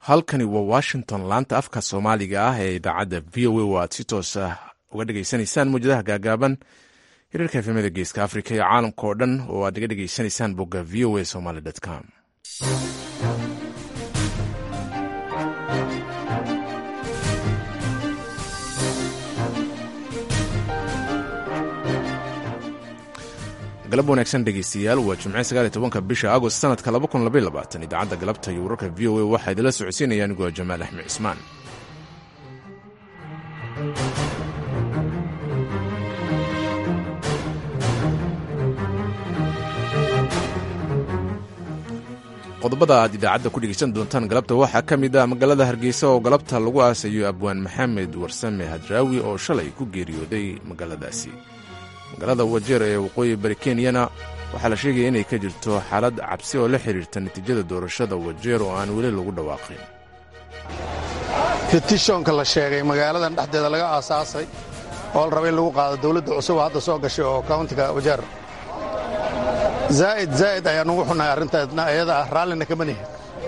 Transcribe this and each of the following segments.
halkani waa washington laanta afka soomaaliga ah ee idaacadda v o a oo aad si toos ah uga dhegaysanaysaan mawjadaha gaagaaban hirarka efemada geeska afrika iyo caalamka oo dhan oo aad naga dhegaysanaysaan bogga v o a somaly com galab wanaagsan dhegeystayaal waa jimce sagaaliy tobanka bisha agost sanadka laba kun labaiy labaatan idaacadda galabta iyo wararka v o a waxaa idinla socodsiinaya anigoo jamaal axmed cismaan qodobada aad idaacadda ku dhegeysan doontaan galabta waxaa ka mid ah magaalada hargeysa oo galabta lagu aasayo abwaan maxamed warsame hadraawi oo shalay ku geeriyooday magaaladaasi magaalada wajeer ee waqooyi bari kenyana waxaa la sheegaya inay ka jirto xaalad cabsi oo la xidhiirta natiijada doorashada wajeer oo aan weli lagu dhawaaqin fetishonka la sheegay magaaladan dhexdeeda laga aasaasay oo la raba in lagu qaado dawladda cusub oo hadda soo gashay oo kauntiga wajeer zaa'id zaa'id ayaan ugu xunnahay arrintaasna iyada ah raallina kama nihin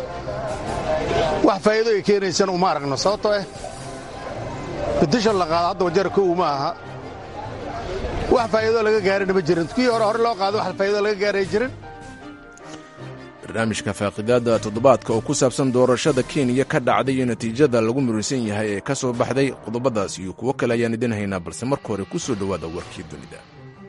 wax faa'iido ay keenaysana uma aragno sababtoo ah fetishon la qaado hadda wajeer kow ma aha wax faa'iidoo laga gaarina ma jirin kii hore hore loo qaado wax faa'iidoo laga gaaray jirin barnaamijka faaqidaada toddobaadka oo ku saabsan doorashada kenya ka dhacday iyo natiijada lagu muransan yahay ee ka soo baxday qodobadaas iyo kuwo kale ayaan idin haynaa balse marka hore ku soo dhowaada warkii dunida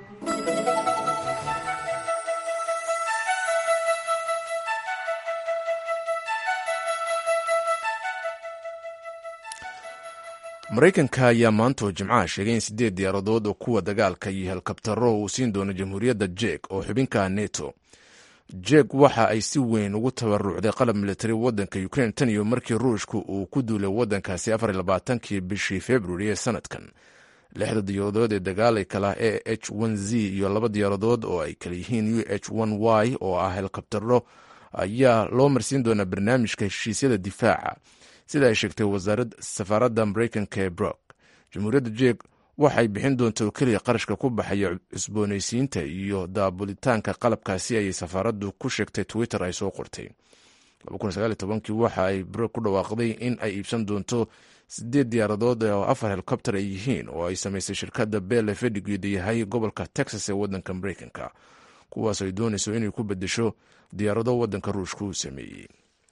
maraykanka ayaa maantoo jimcaha sheegay in siddeed diyaaradood oo kuwa dagaalka iyo helkabtaro uu siin doono jamhuuriyadda jek oo xubinka neto jek waxa ay si weyn ugu tabarucday qalab militari waddanka ukrein tan iyo markii ruushku uu ku duulay waddankaasi afar labaatankii bishii februari ee sanadkan lixda diyaaradood ee dagaalay kala e h n z iyo laba diyaaradood oo ay kala yihiin u h n y oo ah helkabtaro ayaa loo marsiin doonaa barnaamijka heshiisyada difaaca sida ay sheegtay safaaradda maraykanka ee brok jamhuuriyadda jek waxay bixin doonta oo keliya qarashka ku baxaya cusboonaysiinta iyo daabulitaanka qalabkaasi ayay safaaraddu ku sheegtay twitter ay soo qortay waxa ay brok ku dhawaaqday in ay iibsan doonto sideed diyaaradood oo afar helikobter ay yihiin oo ay samaysay shirkadda bell ee fadhigeeda yahay gobolka texas ee waddanka maraykanka kuwaas ay doonayso inay ku bedesho diyaarado waddanka ruushka uu sameeyey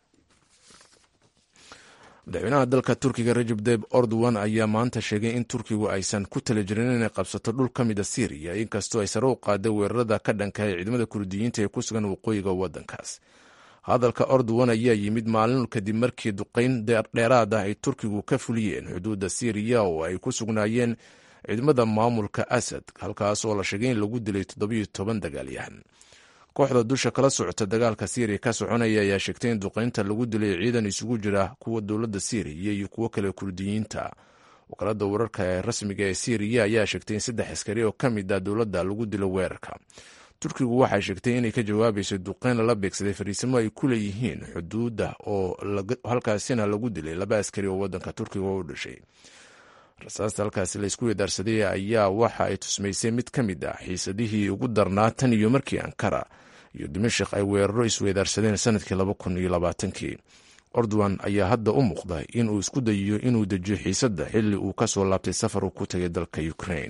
madaxweynaha dalka turkiga rajab deb ordowan ayaa maanta sheegay in turkigu aysan ku tala jirin inay qabsato dhul ka mida syriya inkastoo ay sare u qaaday weerarada ka dhankahay ciidamada kurdiyiinta ee ku sugan waqooyiga waddankaas hadalka ordowan ayaa yimid maalin kadib markii duqayn dheeraad ah ay turkigu ka fuliyeen xuduudda syriya oo ay ku sugnaayeen ciidamada maamulka asad halkaas oo la sheegay in lagu dilay toddobiyo toban dagaalyahan kooxda dusha kala socota dagaalka syriya ka soconaya ayaa sheegtay in duqaynta lagu dilay ciidan isugu jira kuwa dowladda syriya iyo kuwo kale kurdiyiinta wakaalada wararka ee rasmiga ee syriya ayaa sheegtay in saddex askari oo ka mid ah dowladda lagu dilo weerarka turkigu waxay sheegtay inay ka jawaabayso duqayn lala beegsaday fariisimo ay ku leeyihiin xuduudda oo halkaasina lagu dilay laba askari oo waddanka turkiga u dhashay rasaasta halkaasi laysku weedaarsaday ayaa waxa ay tusmaysay mid ka mid ah xiisadihii ugu darnaa tan iyo markii ankara iyo dimashik ay weeraro isweedaarsadeen sanadkii laba kun iyo labaatankii ordowan ayaa hadda u muuqda inuu isku dayiyo inuu dejiyo xiisadda xilli uu ka soo laabtay safar uu ku tagay dalka ukrain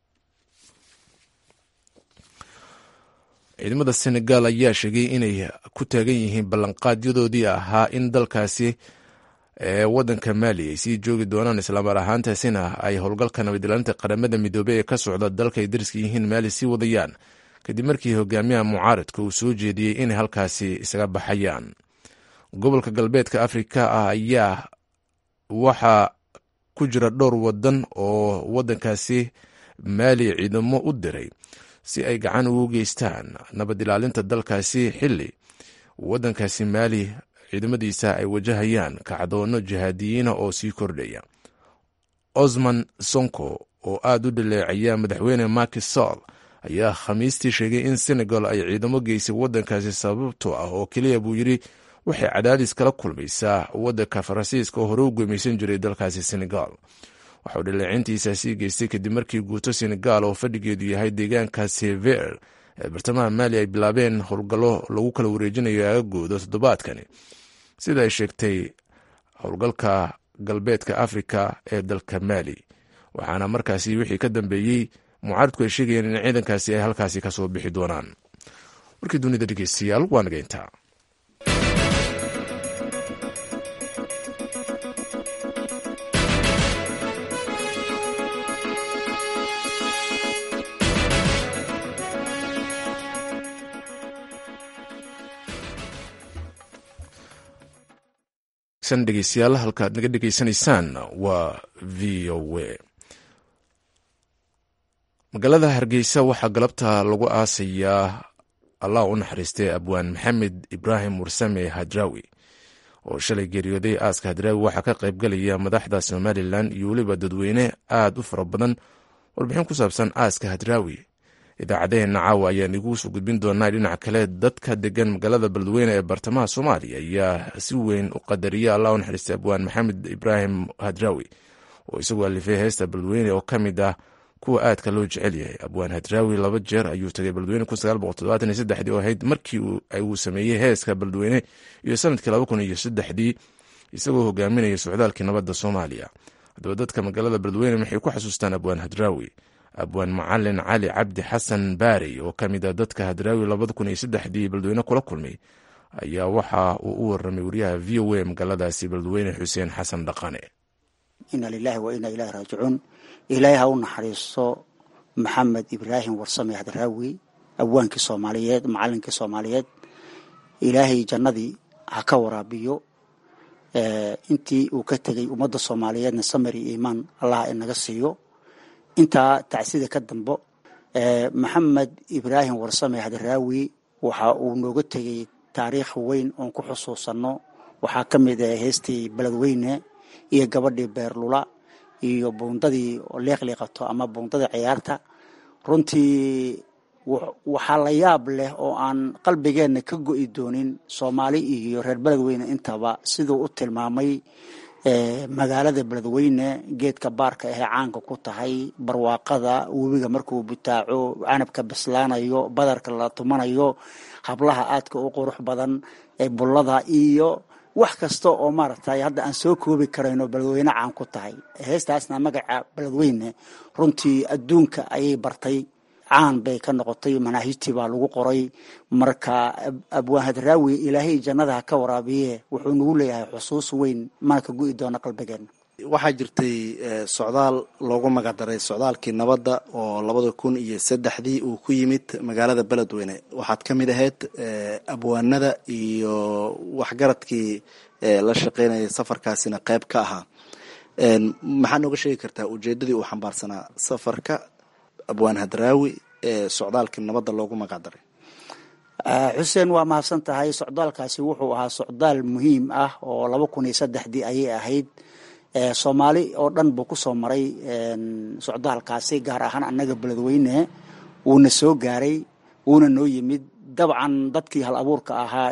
ciidamada senegal ayaa sheegay inay ku taagan yihiin ballanqaadyadoodii ahaa in dalkaasi ee waddanka maali ay sii joogi doonaan islaamar ahaantaasina ay howlgalka nabadilaalinta qaramada midoobey ee ka socda dalka ay dariska yihiin maali sii wadayaan kadib markii hogaamiyaha mucaaradka uu soo jeediyey inay halkaasi isaga baxayaan gobolka galbeedka afrika ah ayaa waxaa ku jira dhowr wadan oo waddankaasi maali ciidamo u diray si ay gacan ugu geystaan nabad ilaalinta dalkaasi xilli waddankaasi maali ciidamadiisa ay wajahayaan kacdoono jihaadiyiina oo sii kordhaya osman sonko oo aad u dhaleecaya madaxweyne maki sol ayaa khamiistii sheegay in senegal ay ciidamo geysay waddankaasi sababtoo ah oo keliya buu yidhi waxay cadaadis kala kulmaysaa waddanka faransiiska oo hore u gumaysan jiray dalkaasi senegal waxauu dhaleecintiisa sii geystay kadib markii guuto senegal oo fadhigeedu yahay deegaanka sever ee bartamaha maali ay bilaabeen howlgallo lagu kala wareejinayo aagagooda toddobaadkani sida ay sheegtay howlgalka galbeedka afrika ee dalka maali waxaana markaasi wixii ka dambeeyey mucaaridku ay sheegayeen in ciidankaasi ay halkaasi ka soo bixi doonaan warkii dunida dhegeystayaal waa nageyntaa dhegeystayaal halkaad naga dhegeysanaysaan waa v o a magaalada hargeysa waxaa galabta lagu aasayaa allah u naxariistay abwaan maxamed ibraahim mursame hadraawi oo shalay geeriyooday aaska hadraawi waxaa ka qaybgalaya madaxda somalilan iyo weliba dadweyne aad u fara badan warbixin ku saabsan aaska hadraawi idaacadeheena caawa ayaan iguu soo gudbin doonaa dhinaca kale dadka degan magaalada beledweyne ee bartamaha soomaaliya ayaa si weyn u qadariya allah u naxariistay abwaan maxamed ibraahim hadraawi oo isagoo alifay heesta beledweyne oo ka mid ah kuwa aadka loo jecel yahay abwaan hadraawi laba jeer ayuu tagay beledweyne oo ahayd markii uu sameeyey heeska beledweyne iyo sanadkii laba kun iyo saddexdii isagoo hogaaminaya socdaalkii nabadda soomaaliya haddaba dadka magaalada beledweyne waxay ku xasuustaan abwaan hadraawi abwaan macalin cali cabdi xasan baarey oo ka mid a dadka hadraawi labada kun iyo saddexdii beledweyne kula kulmay ayaa waxa uu u waramay wariyaha v o a magaaladaasi beledweyne xuseen xasan dhaqane ina lilahi wa ina ilahi raajicuun ilaahay ha u naxariisto maxamed ibraahim warsame hadraawi abwaankii soomaaliyeed macalinkii soomaaliyeed ilaahay jannadii ha ka waraabiyo intii uu ka tegay ummadda soomaaliyeedna samir iyo iimaan allah inaga siiyo intaa tacsida ka dambo maxamed ibraahim warsame hadraawi waxa uu nooga tegay taariikh weyn oon ku xusuusanno waxaa ka mid ah heestii beledweyne iyo gabadhii beerlula iyo buundadii liiqliiqato ama buundadii ciyaarta runtii waxaa la yaab leh oo aan qalbigeenna ka go'i doonin soomaali iyo reer beledweyne intaba siduu u tilmaamay magaalada beledweyne geedka baarka ahee caanka ku tahay barwaaqada webiga markuu butaaco canabka bislaanayo badarka la tumanayo hablaha aadka u qurux badan ee bullada iyo wax kasta oo maaragtay hadda aan soo koobi karayno beledweyne caan ku tahay heestaasna magaca beledweyne runtii adduunka ayay bartay caan bay ka noqotay manaahijtii baa lagu qoray marka abwaan hadraawi ilaahay jannadaha ka waraabiye wuxuu nagu leeyahay xusuus weyn mana ka gu'i doona qalbigeena waxaa jirtay socdaal loogu magacdaray socdaalkii nabadda oo labada kun iyo saddexdii uu ku yimid magaalada beledweyne waxaad ka mid ahayd abwaanada iyo waxgaradkii la shaqeynayay safarkaasina qayb ka ahaa maxaa nooga sheegi kartaa ujeedadii uu xambaarsanaa safarka abwaan hadraawi ee socdaalkii nabadda loogu magacdaray xuseen waa mahadsan tahay socdaalkaasi wuxuu ahaa socdaal muhiim ah oo laba kun iyo saddexdii ayay ahayd soomaali oo dhan buu kusoo maray socdaalkaasi gaar ahaan annaga beledweyne wuuna soo gaaray wuuna noo yimid dabcan dadkii hal abuurka ahaa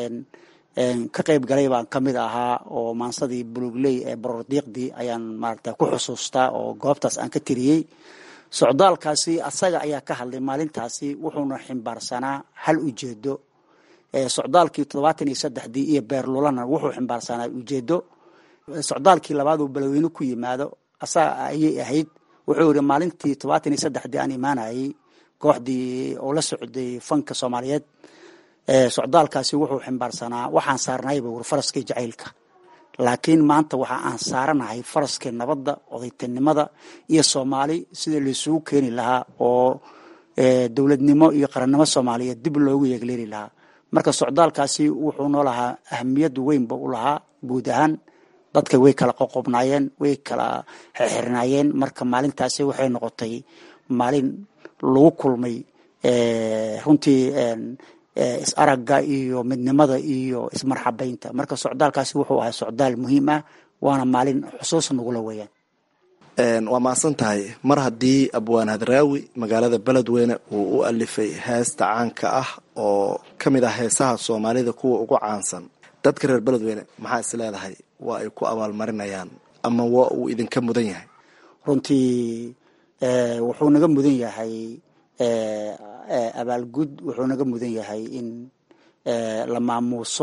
ka qayb galay baan ka mid ahaa oo maansadii bulugley ee borordiiqdii ayaan maarata ku xusuustaa oo goobtaas aan ka tiriyey socdaalkaasi asaga ayaa ka hadlay maalintaasi wuxuuna ximbaarsanaa hal ujeedo socdaalkii toddobaatan iyo saddexdii iyo beerlulana wuxuu ximbaarsanaa ujeedo socdaalkii labaad uu beledweyne ku yimaado asaga ayay ahayd wuxuu yihi maalintii toddobaatan iyo saddexdii aan imaanayay kooxdii oo la socday fanka soomaaliyeed socdaalkaasi wuxuu ximbaarsanaa waxaan saarnayba wur faraskii jacaylka laakiin maanta waxa aan saaranahay faraskii nabadda odaytinimada iyo soomaali sida laisugu keeni lahaa oo dowladnimo iyo qarannimo soomaaliyeed dib loogu yeegleeli lahaa marka socdaalkaasi wuxuu noo lahaa ahamiyad weynba u lahaa guud ahaan dadka way kala qoqobnaayeen way kala xirnaayeen marka maalintaasi waxay noqotay maalin lagu kulmay runtii is aragga iyo midnimada iyo ismarxabaynta marka socdaalkaasi wuxuu ahaa socdaal muhiim ah waana maalin xusuus nagula weeyaan waa mahadsan tahay mar haddii abwaan hadraawi magaalada beledweyne uu u alifay heesta caanka ah oo ka mid ah heesaha soomaalida kuwa ugu caansan dadka reer beledweyne maxaa is leedahay waa ay ku abaalmarinayaan ama waa uu idinka mudan yahay runtii wuxuu naga mudan yahay abaalgud wuxuu naga mudan yahay in la maamuuso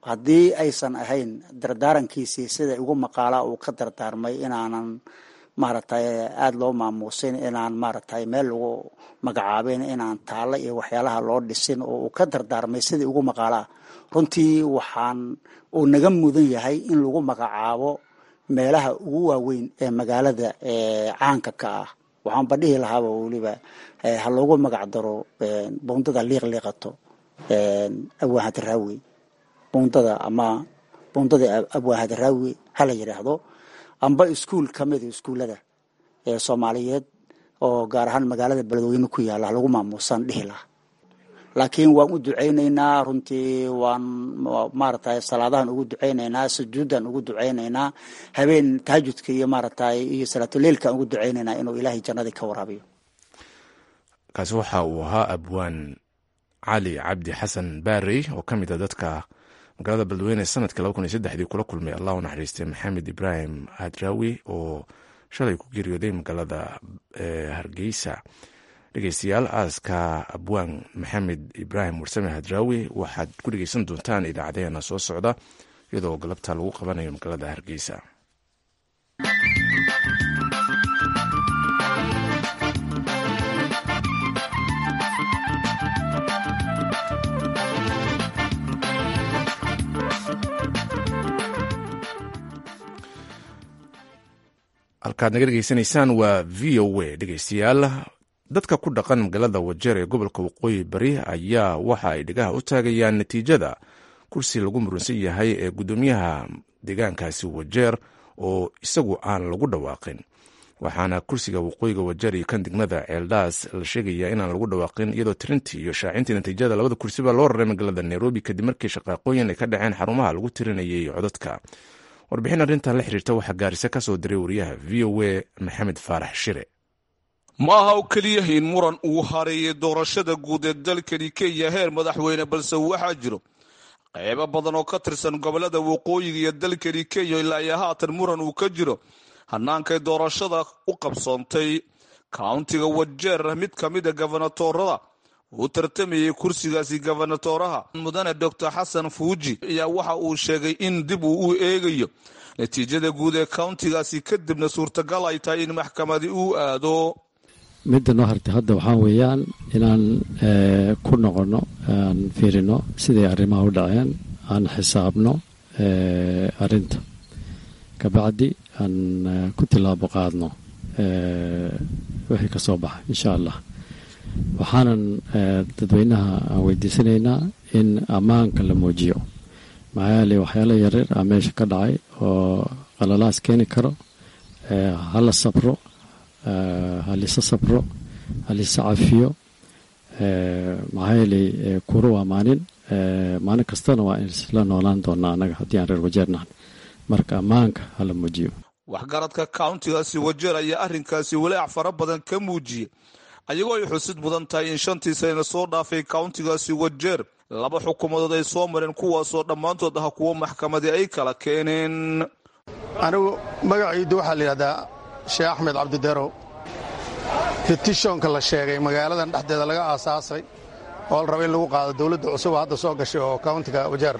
haddii aysan ahayn dardaarankiisii sida ugu maqaalaa uu ka dardaarmay inaanan maaragtay aada loo maamuusin inaan maaragtay meel lagu magacaabin inaan taalo iyo waxyaalaha loo dhisin oo uu ka dardaarmay sidii ugu maqaalaa runtii waxaan uu naga mudan yahay in lagu magacaabo meelaha ugu waaweyn ee magaalada caanka ka ah waxaanba dhihi lahaaba weliba ha loogu magac daro bundada liiqliiqato abwaan hadaraawi bundada ama bundada abwaan hadaraawi hala yidhaahdo amba iskuol ka mida iskuullada ee soomaaliyeed oo gaar ahaan magaalada beledweyne ku yaalla lagu maamuusan dhihi laha laakiin waan u ducaynaynaa runtii waan maaragtay salaadahan ugu ducaynaynaa sujuuddan ugu ducaynaynaa habeen tahajudka iyo maaragtay iyo salaatuleilkaan ugu ducaynaynaa inuu ilaahay jannadii ka waraabiyo kaasi waxa uu ahaa abwaan cali cabdi xasan baarey oo ka mid a dadka magaalada beledweyne sanadkii laba kun iyo saddexdii kula kulmay allah u naxariistay maxamed ibraahim hadraawi oo shalay ku geeriyooday magaalada hargeysa dhegeystayaal aaska abwaan maxamed ibraahim warsame hadraawi waxaad ku dhegeysan doontaan idaacadeena soo socda iyadoo galabta lagu qabanayo magaalada hargeysa halkaad naga dhegeysanaysaan waa v o a dhegeystayaal dadka ku dhaqan magaalada wajeer ee gobolka waqooyi bari ayaa waxa ay dhegaha u taagayaan natiijada kursi lagu murunsan yahay ee guddoomiyaha deegaankaasi wajeer oo isagu aan lagu dhawaaqin waxaana kursiga waqooyiga wajeer iyo kan degmada ceeldhaas la sheegayaa inaan lagu dhawaaqin iyadoo tirintii iyo shaacintii natiijada labada kursiba loo raray magaalada nairobi kadib markii shaqaaqooyin ay ka dhaceen xarumaha lagu tirinayay codadka warbixin arrintan la xiriirta waxaa gaarisa ka soo diray wariyaha v o a maxamed faarax shire ma aha oo keliya in muran uu hareeyay doorashada guud ee dalkani kenya heer madaxweyne balse waxaa jiro qaybo badan oo ka tirsan gobolada waqooyiga iyo dalkani kenya ilaa iyo haatan muran uu ka jiro hannaankay doorashada u qabsoontay kauntiga wajeer mid ka mida gobanatorada uu tartamayay kursigaasi gobonatoraha mudane doctor xasan fuuji ayaa waxa uu sheegay in dib uu u eegayo natiijada guud ee kauntigaasi kadibna suurtagal ay tahay in maxkamadi uu aado midda noo hartay hadda waxaa weeyaan inaan ku noqono aan fiirino siday arrimaha u dhaceen aan xisaabno arrinta kabacdi aan ku tilaabo qaadno wixii ka soo baxa insha allah waxaanan dadweynaha aan weydiisanaynaa in ammaanka la muujiyo maxaa yeele waxyaala yaryar a meesha ka dhacay oo qalalaas keeni karo hala sabro halisa sabro halisa cafiyo maxaa yeeley kuro waa maalin maalin kastana waa isla noolaan doonaa annaga haddii aan reer wajeernahan marka ammaanka hala muujiyo waxgaradka kauntigaasi wajeer ayaa arrinkaasi walaac fara badan ka muujiyey ayagoo ay xusid mudan tahay in shantii sanana soo dhaafay kauntigaasi wajeer laba xukuumadood ay soo mareen kuwaasoo dhammaantood ah kuwo maxkamadii ay kala keeneen anigu magacaydu waxaa la yidhahdaa sheekh axmed cabdiderow fetishonka la sheegay magaaladan dhexdeeda laga aasaasay oo la raba in lagu qaado dawladda cusuba hadda soo gashay oo kauntiga wajeer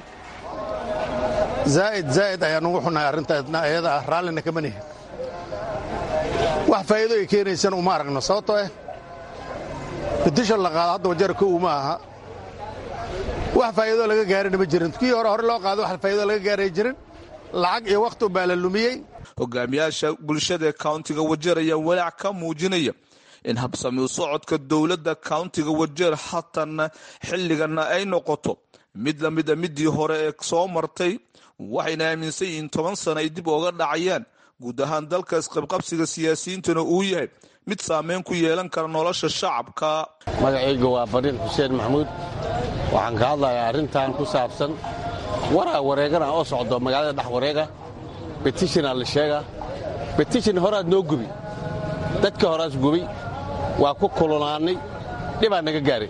zaa'id zaa'id ayaan ugu xunnahay arrintaasna ayada ah raallina kama nihin wax faa'iido ay keenaysan uma aragno sababtoo ah fetishon la qaado hadda wajeer kow ma aha wax faa'iidoo laga gaarina ma jirin kii hore hore loo qaado wax faa'iidoo laga gaaray jirin lacag iyo wakhti unbaa la lumiyey hogaamiyaasha bulshada ee kauntiga wajeer ayaa walaac ka muujinaya in habsami u socodka dowladda kauntiga wajeer haatan xilligana ay noqoto mid la mida midii hore ee soo martay waxayna aaminsan yihiin toban sana ay dib ooga dhacayaan guud ahaan dalka isqabqabsiga siyaasiyiintuna uu yahay mid saameyn ku yeelan kara nolosha shacabka magacayga waa fariin xuseen maxamuud waxaan ka hadlayaa arrintan ku saabsan waraa wareegana oo socdo magaalada dhex wareega betishina la sheega betishin horaad noo gubi dadka horaas gubi waa ku kululaannay dhibaa naga gaaray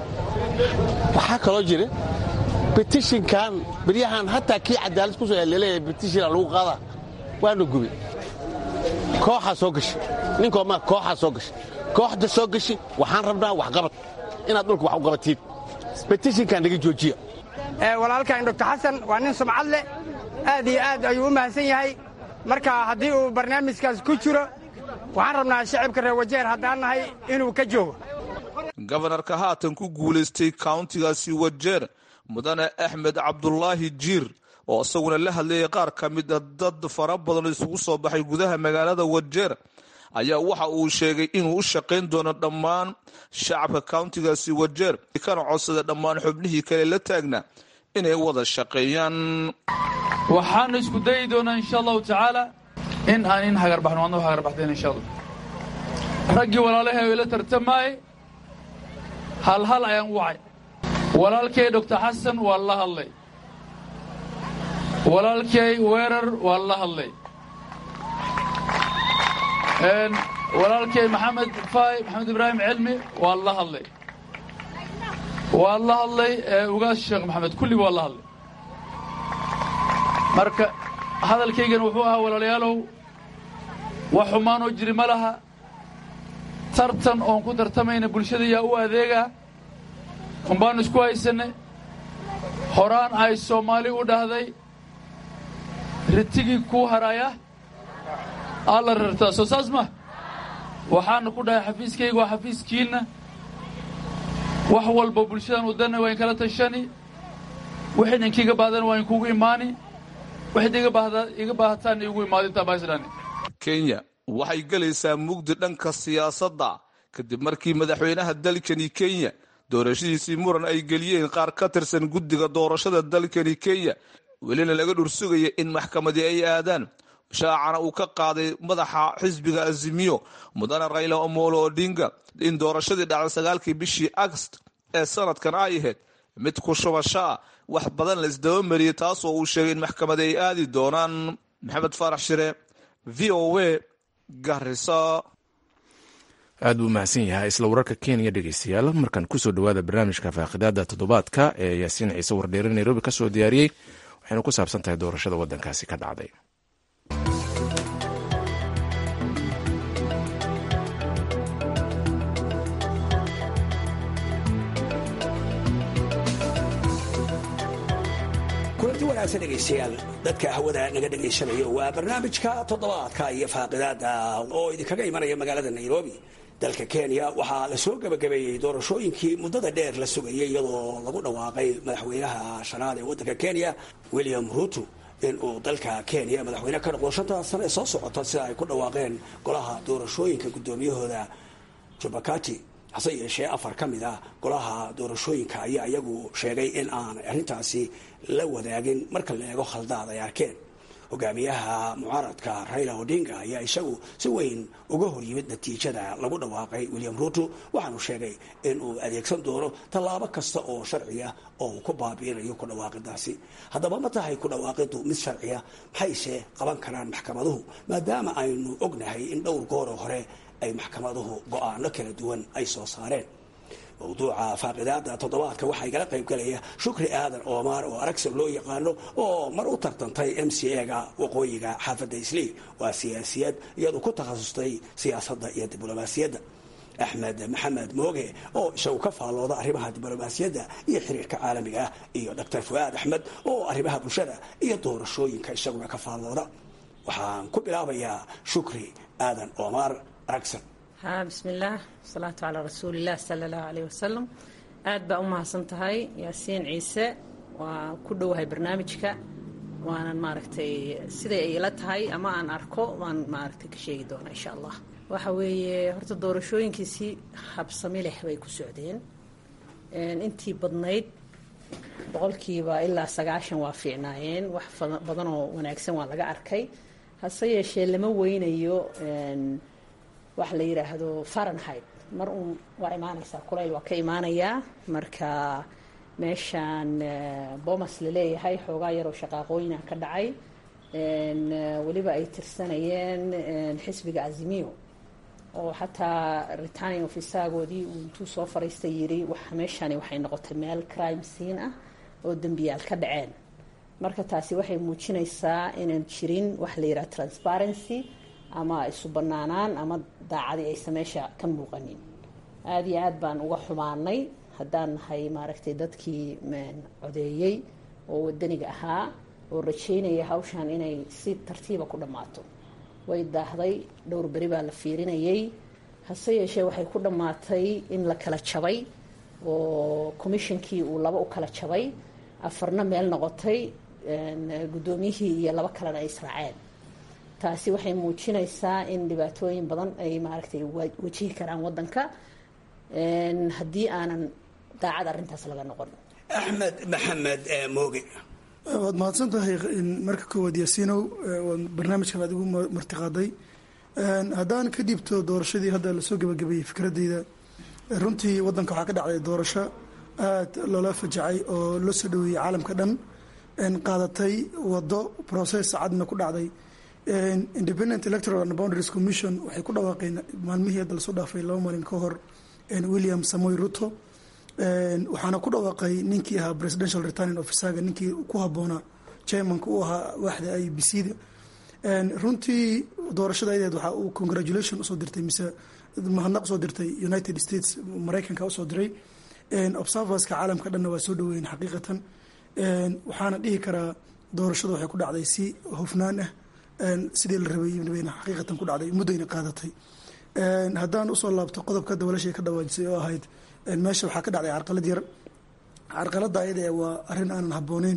waxaa kaloo jira betishinkan beryahan hataa kii cadaalad ku soo laleeyahay betishina lagu qaadaa waana gubi kooxaa soo gashay ninkoo maa kooxaa soo gashay kooxda soo gashi waxaan rabnaa waxqabad inaad dhulka wax u qabatiid betishinkaa naga joojiya walaalkan doctor xasan waa nin sumcad leh aad iyo aad ayuu u mahadsan yahay marka haddii uu barnaamijkaas ku jiro waxaan rabnaa shacibka reer wajeer haddaan nahay inuu ka joogo gobanarka haatan ku guulaystay kauntigaasi wajeer mudane axmed cabdulaahi jiir oo isaguna la hadlayay qaar ka mid a dad fara badan oo isugu soo baxay gudaha magaalada wajeer ayaa waxa uu sheegay inuu u shaqayn doono dhammaan shacabka kauntigaasi wajeer kana codsada dhammaan xubnihii kale la taagna inay wada shaqeeyaan waxaanu isku dayi doonaa insha allahu tacaala in aan in hagarbaxno waadna hagarbaxdeen insha allah raggii walaalahay ila tartamaayey hal hal ayaan u wacay walaalkay doctor xasan waa la hadlay walaalkay weerar waa la hadlay walaalkay maxamed fay maxamed ibraahim cilmi waa la hadlay waa la hadlay ugaas sheekh maxamed kulliba waa la hadlay marka hadalkaygana wuxuu ahaa walaalayaalow wax xumaanoo jiri ma laha tartan oon ku tartamayna bulshada yaa u adeegaa unbaanu isku haysanay horaan ay soomaali u dhahday ritigii kuu haraya alla rartaa soo saas ma waxaana ku dhahay xafiiskayga waa xafiiskiinna wax walba bulshadan wadana waa in kala tashani wixid inkiiga baahdan waa inkugu imaani waxid iga baahataana igu imaadintaa baislan kenya waxay gelaysaa mugdi dhanka siyaasadda kadib markii madaxweynaha dalkani kenya doorashadiisii muran ay geliyeen qaar ka tirsan guddiga doorashada dalkani kenya welina laga dhursugaya in maxkamadii ay aadaan shaacana uu ka qaaday madaxa xisbiga azimiyo mudane rayla omolo odinga in doorashadii dhacday sagaalkii bishii agst ee sanadkan ay ahayd mid ku shubasho ah wax badan la isdabamariyey taasoo uu sheegay in maxkamadi ay aadi doonaan maxamed faarax shire v o a garisa aad buu mahadsan yahay isla wararka kenya dhegeystayaal markan kusoo dhawaada barnaamijka faaqidaada toddobaadka ee yaasiin ciise wardheere nairobi kasoo diyaariyey waxayna ku saabsan tahay doorashada waddankaasi ka dhacday kulanti wanaagsan dhegaystayaal dadka hawada naga dhegaysanayo waa barnaamijka toddobaadka iyo faaqidaada oo idinkaga imanaya magaalada nairobi dalka kenya waxaa la soo gebagabeeyey doorashooyinkii muddada dheer la sugayay iyadoo lagu dhawaaqay madaxweynaha shanaad ee waddanka kenya william ruto in uu dalka kenya madaxweyne ka noqdo shantaa sano ee soo socota sida ay ku dhawaaqeen golaha doorashooyinka guddoomiyahooda jubakati hase yeeshee afar ka mid ah golaha doorashooyinka ayaa iyagu sheegay in aan arrintaasi la wadaagin marka la eego khaldaad ay arkeen hogaamiyaha mucaaradka raila odinga ayaa isagu si weyn uga hor yimid natiijada lagu dhawaaqay william ruto waxaanu sheegay in uu adeegsan doono tallaabo kasta oo sharciya oo uu ku baabiinayo ku dhawaaqidaasi haddaba ma tahay ku dhawaaqiddu mid sharciya maxayse qaban karaan maxkamaduhu maadaama aynu ognahay in dhowr gooro hore ay maxkamaduhu go-aano kala duwan ay soo saareen mawduuca faaqidaada toddobaadka waxaa igala qayb galaya shukri aadan oomaar oo aragsan loo yaqaano oo mar u tartantay m c a-ga waqooyiga xaafadda islii waa siyaasiyad iyadu ku takhasustay siyaasadda iyo diblomaasiyadda axmed maxamed mooge oo isagu ka faallooda arrimaha diblomaasiyadda iyo xiriirka caalamiga ah iyo doctor fuaad axmed oo arrimaha bulshada iyo doorashooyinka isaguna ka faallooda waxaan ku bilaabayaa shukri aadan oomaar aragsan ha bismillaah wasalaatu calaa rasuulilah sala allahu caleyh wasalam aad baa u mahadsan tahay yaasiin ciise waa ku dhowahay barnaamijka waanan maaragtay siday ay ila tahay ama aan arko waan maaragtay ka sheegi doonaa insha allah waxa weeye horta doorashooyinkiisii habsami leh bay ku socdeen intii badnayd boqolkiiba ilaa sagaashan waa fiicnaayeen wax badanoo wanaagsan waa laga arkay hase yeeshee lama weynayo waxa la yidhaahdo farenheit mar uun waa imaanaysaa kulayl waa ka imaanayaa marka meeshaan bomas laleeyahay xoogaa yaroo shaqaaqooyina ka dhacay weliba ay tirsanayeen xisbiga azimiyo oo xataa returning ofisaagoodii uu intuu soo fariistay yiri meeshani waxay noqotay meel crime scene ah oo dembiyaal ka dhaceen marka taasi waxay muujinaysaa inaan jirin waxa la yidhaha transparency ama isu banaanaan ama daacadii aysan meesha ka muuqanin aada iyo aad baan uga xumaanay haddaan nahay maaragtay dadkii codeeyey oo wadaniga ahaa oo rajeynaya hawshan inay si tartiiba ku dhammaato way daahday dhowr beri baa la fiirinayay hase yeeshee waxay ku dhammaatay in la kala jabay oo commishonkii uu laba u kala jabay afarna meel noqotay guddoomiyihii iyo laba kalena ay israaceen taasi waxay muujinaysaa in dhibaatooyin badan ay maaragtay wajihi karaan waddanka haddii aanan daacad arrintaas laga noqon axmed maxamed mooge waad mahadsan tahay marka koowaad yaasiinow barnaamijkan aad igu martiqaaday haddaan ka dhiibto doorashadii hadda lasoo gabagabeeyey fikradeyda runtii waddanka waxaa ka dhacday doorasho aad loola fajacay oo loo soo dhaweeyey caalamka dhan qaadatay wado process cadna ku dhacday independent electoral and boundaries commission waxay ku dhawaaqeen maalmihii hadda lasoo dhaafay laba maalin ka hor william samoy ruto waxaana ku dhawaaqay ninkii ahaa presidential returning officerga ninkii ku habboonaa chairmanka u ahaa waaxda i b c da runtii doorashada ayadeed waxaa uu congratulation usoo dirtay mise mahadnaq usoo dirtay united states maraykanka usoo diray observerska caalamka dhanna waa soo dhaweeyeen xaqiiqatan waxaana dhihi karaa doorashada waxay ku dhacday si hofnaan ah sidii la rabay xaqiiqatan ku dhacday muddayna qaadatay haddaan usoo laabto qodobka dabalashay ka dhawaajisay oo ahayd meesha waxaa ka dhacday carqalad yar carqaladda ayada waa arrin aanan habbooneyn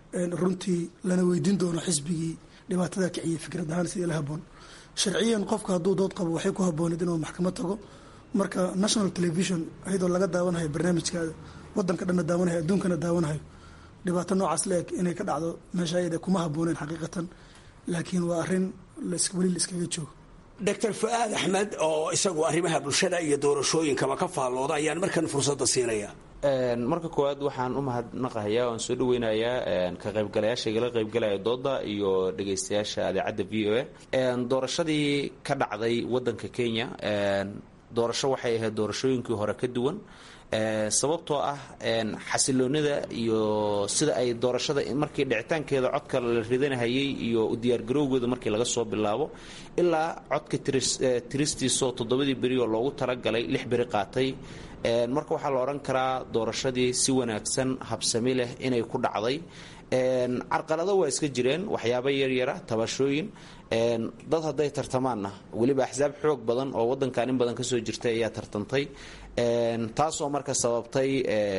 runtii lana weydiin doono xisbigii dhibaatada kiciyay fikrad ahaan sidii la haboon sharciyan qofka hadduu dood qabo waxay ku habbooneed inuu maxkamad tago marka national television ayadoo laga daawanayo barnaamijkaada wadanka dhanna daawanayo adduunkana daawanayo dhibaato noocaas la eg inay ka dhacdo meesha ayada kuma habbooneen xaqiiqatan laakiin waa arrin weli la iskaga joogo doctor fu-aad axmed oo isagu arrimaha bulshada iyo doorashooyinkaba ka faallooda ayaan markan fursadda siinaya marka koowaad waxaan u mahadnaqahayaa oan soo dhaweynayaa ka qaybgalayaasha igala qaybgalaya dooda iyo dhegaystayaasha adeecadda v o a doorashadii ka dhacday wadanka kenya doorasho waxay ahayd doorashooyinkii hore ka duwan sababtoo ah xasiloonida iyo sida ay doorashada markii dhicitaankeeda codka la ridanahayay iyo diyaargarowgooda markii laga soo bilaabo ilaa codka tiristiisoo toddobadii beri oo loogu talagalay lix beri qaatay marka waxaa la odhan karaa doorashadii si wanaagsan habsami leh inay ku dhacday carqalado waa iska jireen waxyaaba yaryara tabashooyin dad hadday tartamaanna weliba axsaab xoog badan oo wadankan in badan kasoo jirtay ayaa tartantay taasoo marka sababtay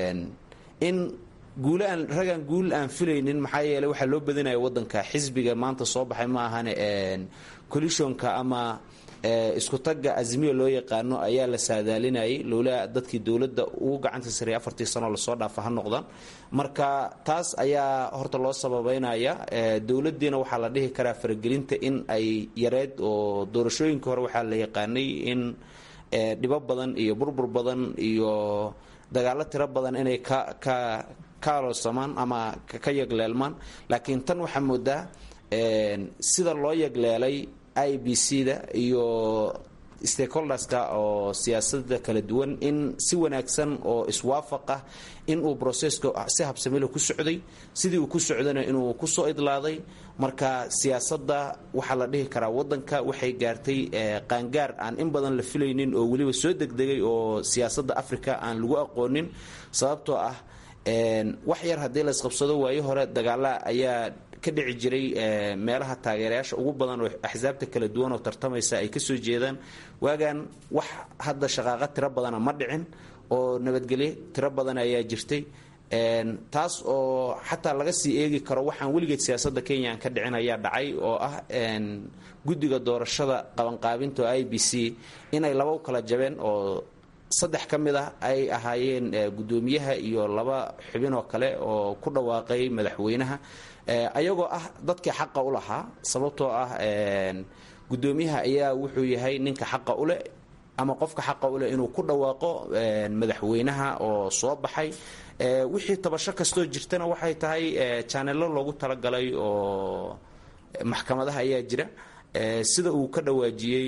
in guul aan ragaan guul aan filaynin maxaa yeeley waxaa loo badinaya wadanka xisbiga maanta soo baxay ma ahane collisionka ama isku tagga azmiya loo yaqaano ayaa la saadaalinayay lowlaa dadkii dowladda ugu gacanta sareeyay afartii sanoo lasoo dhaafa ha noqdaan marka taas ayaa horta loo sababeynaya dowladdiina waxaa la dhihi karaa faragelinta in ay yareed oo doorashooyinka hore waxaa la yaqaanay in dhibo badan iyo burbur badan iyo dagaalo tiro badan inay ka ka kaaloosamaan ama ka yagleelmaan laakiin tan waxaa moodaa sida loo yagleelay i b c da iyo stakeholderska oo siyaasada kala duwan in si wanaagsan oo iswaafaq ah in uu broseska si habsamilo ku socday sidii uu ku socdana inuu kusoo idlaaday marka siyaasadda waxaa la dhihi karaa wadanka waxay gaartay qaangaar aan in badan la filaynin oo weliba soo degdegay oo siyaasadda africa aan lagu aqoonin sababtoo ah wax yar haddii la isqabsado waayo hore dagaala ayaa ka dhici jiray meelaha taageerayaasha ugu badan oo axsaabta kala duwan oo tartamaysa ay kasoo jeedaan waagan wax hadda shaqaaqa tiro badana ma dhicin oo nabadgelyo tiro badan ayaa jirtay taas oo xataa laga sii eegi karo waxaan weligeed siyaasadda kenya aan ka dhicin ayaa dhacay oo ah guddiga doorashada qabanqaabinta oo i b c inay laba u kala jabeen oo saddex ka mid ah ay ahaayeen guddoomiyaha iyo laba xubin oo kale oo ku dhawaaqay madaxweynaha ayagoo ah dadkii xaqa u lahaa sababtoo ah guddoomiyaha ayaa wuxuu yahay ninka xaqa uleh ama qofka xaqa uleh inuu ku dhawaaqo madaxweynaha oo soo baxay wixii tabasho kastoo jirtana waxay tahay janelo loogu talagalay oo maxkamadaha ayaa jira sida uu ka dhawaajiyey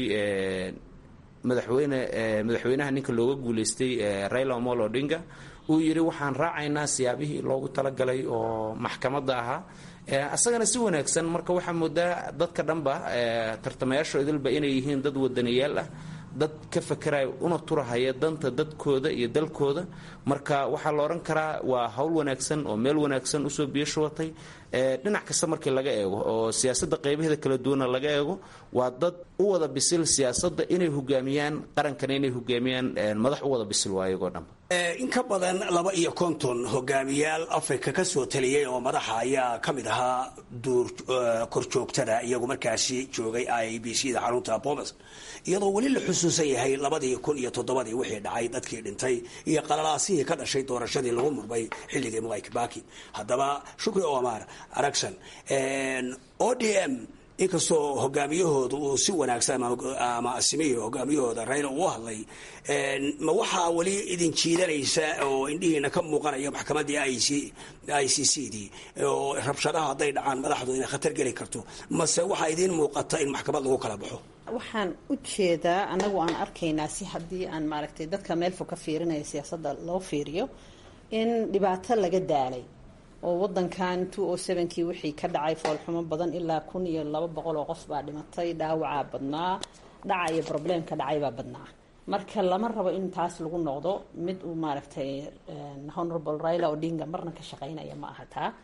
madaxweyne madaxweynaha ninka looga guuleystay raila omolo odinga uu yidhi waxaan raacaynaa siyaabihii loogu talagalay oo maxkamadda ahaa asagana si wanaagsan marka waxaa moodaa dadka dhanba tartamayaasho idilba inay yihiin dad wadaniyaal ah dad ka fakaraya una turahaya danta dadkooda iyo dalkooda marka waxaa la odhan karaa waa hawl wanaagsan oo meel wanaagsan usoo biyo shubatay dhinac kasta markii laga eego oo siyaasadda qaybaheeda kala duwana laga eego waa dad u wada bisil siyaasadda inay hogaamiyaan qarankana inay hogaamiyaan madax u wada bisil waa iyagoo dhanba in ka badan laba iyo konton hogaamiyaal afrika ka soo taliyey oo madaxa ayaa ka mid ahaa duur korjoogtada iyagu markaasi joogay i b c da xarunta bomas iyadoo weli la xusuusan yahay labadii kun iyo toddobadii wixii dhacay dadkii dhintay iyo qalalaasihii ka dhashay doorashadii lagu murmay xilligii mwai kibaki haddaba shukri omar aragson o d m inkastoo hogaamiyahooda uu si wanaagsan ama asimihii hogaamiyahooda rayla uu hadlay ma waxaa weli idin jiidanaysa oo indhihiina ka muuqanaya maxkamaddii i c c dii oo rabshadaha hadday dhacaan madaxdu inay khatar geli karto mase waxaa idiin muuqata in maxkamad lagu kala baxo waxaan u jeedaa anagu aan arkaynaa si haddii aan maaragtay dadka meel fog ka fiirinaya siyaasadda loo fiiriyo in dhibaato laga daalay oo wadankan two o sevenkii wixii ka dhacay foolxumo badan ilaa kun iyo laba boqol oo qof baa dhimatay dhaawacaa badnaa dhaca iyo probleemka dhacay baa badnaa marka lama rabo in taas lagu noqdo mid uu maaragtay honorable raila odinga marna ka shaqeynaya ma aha taa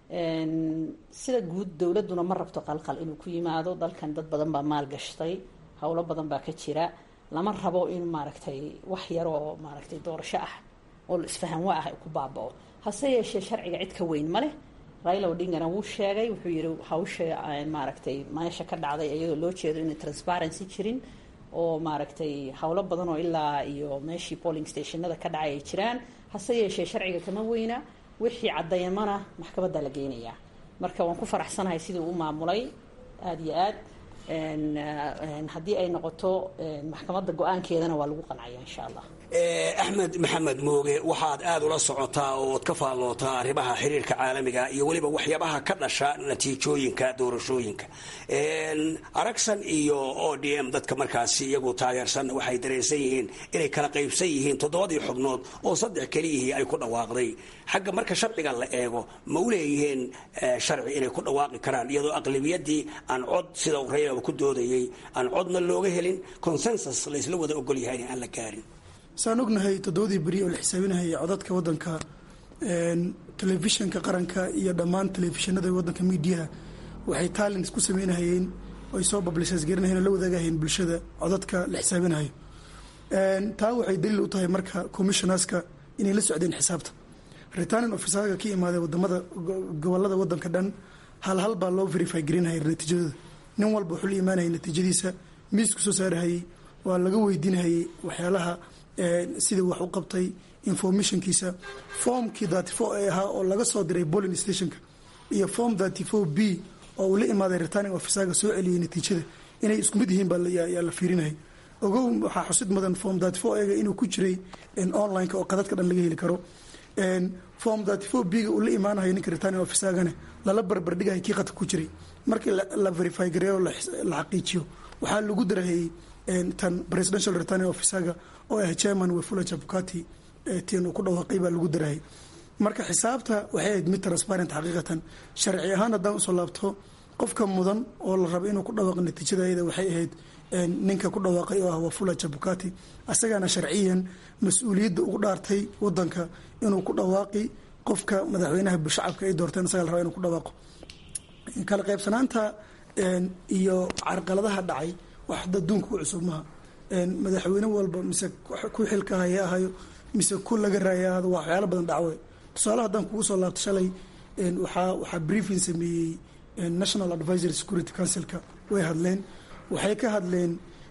sida guud dowladuna ma rabto qalqal inuu ku yimaado dalkan dad badan baa maal gashtay howlo badan baa ka jira lama rabo in maaragtay wax yaroo maaragtay doorasho ah oo isfahanwa ah ku baabao hase yeeshee sharciga cid ka weyn ma leh raila odingana wuu sheegay wuxuu yihi hawsha maaragtay meesha ka dhacday iyadoo loo jeedo inay transparency jirin oo maaragtay howlo badan oo ilaa iyo meeshii polling stationada ka dhacay ay jiraan hase yeeshee sharciga kama weyna wixii caddeymana maxkamadda la geynayaa marka waan ku faraxsanahay sidii u maamulay aada iyo aad haddii ay noqoto maxkamadda go-aankeedana waa lagu qancaya insha allah axmed maxamed mooge waxaad aada ula socotaa ooad ka faallootaa arrimaha xiriirka caalamiga iyo weliba waxyaabaha ka dhasha natiijooyinka doorashooyinka aragsan iyo o d m dadka markaasi iyagu taageersan waxay dareensan yihiin inay kala qaybsan yihiin toddobadii xubnood oo saddex keliyihii ay ku dhawaaqday xagga marka sharciga la eego ma u leeyihiin sharci inay ku dhawaaqi karaan iyadoo aqlabiyadii aan cod sida uu raylaba ku doodayay aan codna looga helin consensus laysla wada ogol yahay aan la gaarin saan ognahay toddobadii beri oo la xisaabinahayay codadka waddanka telefishinka qaranka iyo dhammaan telefishinada waddanka miidiyaha waxay talents ku sameynahayeen oy soo publishers garinahayen oo la wadaagahayeen bulshada codadka la xisaabinahayo taa waxay daliil u tahay marka commissionerska inay la socdeen xisaabta returning officerga ka imaadee wadamada gobolada waddanka dhan hal hal baa loo verify garinahaya natiijadooda nin walba wuxuu la imaanayay natiijadiisa miisku soo saarahayey waa laga weydiinahayay waxyaalaha sidii wax u qabtay informationkiisa formkii thirty four ee ahaa oo laga soo diray bolling stationka iyo form thirty four b oo uu la imaaday returning officerga soo celiyay natiijada inay isku mid yihiin baayaa la fiirinayay ogow waxaa xusid mudan form thirty four ega inuu ku jiray online-ka oo qadadka dhan laga heli karo form thirty four b ga uu la imaanayo ninka returning officergane lala barbardhigahay kii qadka ku jiray markii la verify gareeyo la xaqiijiyo waxaa lagu darahayey tan presidential returning officerga oo ah chairman wefula jabukati tin uu ku dhawaaqay baa lagu darahayy marka xisaabta waxay ahayd mid transparent xaqiiqatan sharci ahaan haddaan usoo laabto qofka mudan oo la rabo inuu ku dhawaaqo natiijada ayada waxay ahayd ninka ku dhawaaqay oo ah wafula jabukati asagaana sharciyan mas-uuliyadda ugu dhaartay wadanka inuu ku dhawaaqi qofka madaxweynaha shacabka ay doorteen asaga la raba inuu ku dhawaaqo kala qaybsanaanta iyo carqaladaha dhacay wax adduunka ku cusub maha madaxweyne walba mise ku xilka haya ahayo mise ku laga raaya ahado waa waxyaalo badan dhacwe tusaale haddaan kugu soo laabto shalay waxaa waxaa briefing sameeyey national advisory security councilka way hadleen waxay ka hadleen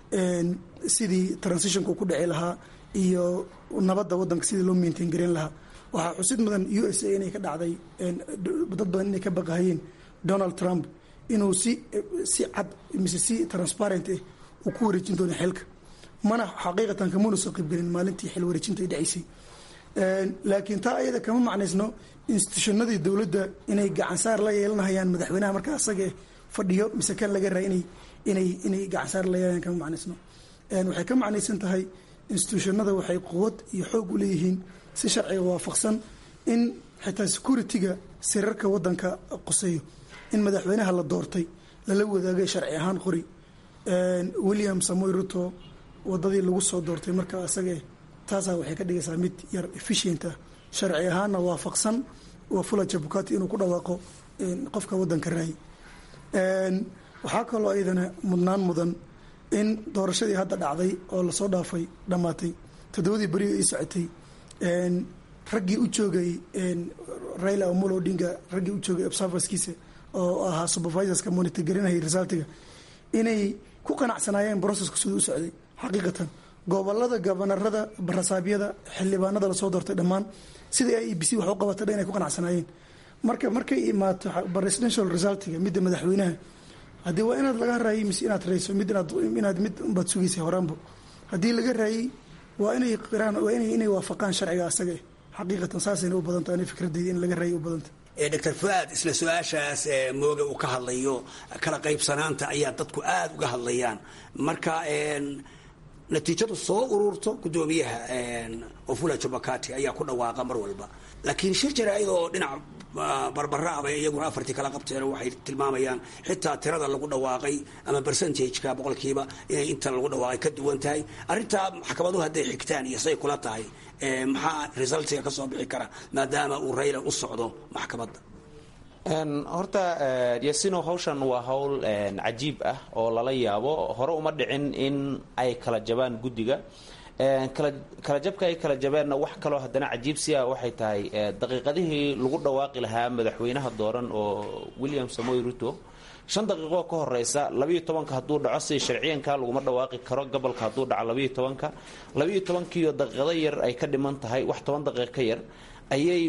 sidii transitionka ku dhici lahaa iyo nabadda wadanka sidii loo maintain gareyn lahaa waxaa xusid mudan u s a inay ka dhacday dad badan inay ka baqahayeen donald trump inuu si si cad mise si transparent ah uu ku wareejin doono xilka mana xaqiiqatan kamuna soo qaybgelin maalintii xil wareejinta ay dhacaysay laakiin taa ayada kama macnaysno institutionadii dowladda inay gacansaar la yeelanahayaan madaxweynaha markaa asaga fadhiyo mise kan laga raa inay inay inay gacansaar la yeelanayaan kama macnaysno waxay ka macnaysan tahay institutionada waxay quwad iyo xoog u leeyihiin si sharciga waafaqsan in xitaa security-ga sirarka wadanka qoseeyo in madaxweynaha la doortay lala wadaagay sharci ahaan qori william samoy ruto wadadii lagu soo doortay marka asagee taasaa waxay ka dhigaysaa mid yar efficient ah sharci ahaanna waafaqsan waa fula jabukati inuu ku dhawaaqo qofka wadanka raay waxaa kaloo iyadana mudnaan mudan in doorashadii hadda dhacday oo lasoo dhaafay dhammaatay toddobadii beri ay socotay raggii u joogay raila omolo odinga raggii u joogay observerskiisa oo ahaa supervisorska monitor garinayay resultiga inay ku qanacsanaayeen processka siduu u socday xaqiiqatan gobolada gobanarada barasaabyada xildhibaanada lasoo doortay dhammaan sida i e b c wax u qabatay dhan inay ku qanacsanaayeen marka markay imaato presidential resultiga midda madaxweynaha haddii waa inaad laga raayay mise inaad rayso mid inaad mid unbaad sugaysay horaanbo haddii laga raayay waa inay qiraan waa inay waafaqaan sharciga asaga xaqiiqatan saasayna u badanta ani fikradeyda in laga raayay u badanta doctor fuaad isla su-aashaas mooga uu ka hadlayo kala qaybsanaanta ayaa dadku aada uga hadlayaan marka natiijadu soo ururto gudoomiyaha ofula jubakati ayaa ku dhawaaqa mar walba laakiin shir jaraa-id oo dhinac barbara abay iyaguna afartii kala qabteen waxay tilmaamayaan xitaa tirada lagu dhawaaqay ama percentageka boqolkiiba inay inta lagu dhawaaqay ka duwan tahay arrintaa maxkamaduhu hadday xigtaan iyo say kula tahay maxaa resultiga ka soo bixi kara maadaama uu rayla u socdo maxkamadda horta yasino hawshan waa hawl cajiib ah oo lala yaabo hore uma dhicin in ay kala jabaan guddiga kala jabka ay kala jabeenna wax kaloo haddana cajiibsi ah waxay tahay daqiiqadihii lagu dhawaaqi lahaa madaxweynaha dooran oo william samoy ruto shan daqiiqoo ka horeysa labayo tobanka hadduu dhaco sida sharciyanka laguma dhawaaqi karo gobolka hadduu dhaco labayo tobanka labayo tobankiiyo daqiiqado yar ay ka dhiman tahay wax toban daqiiq ka yar ayay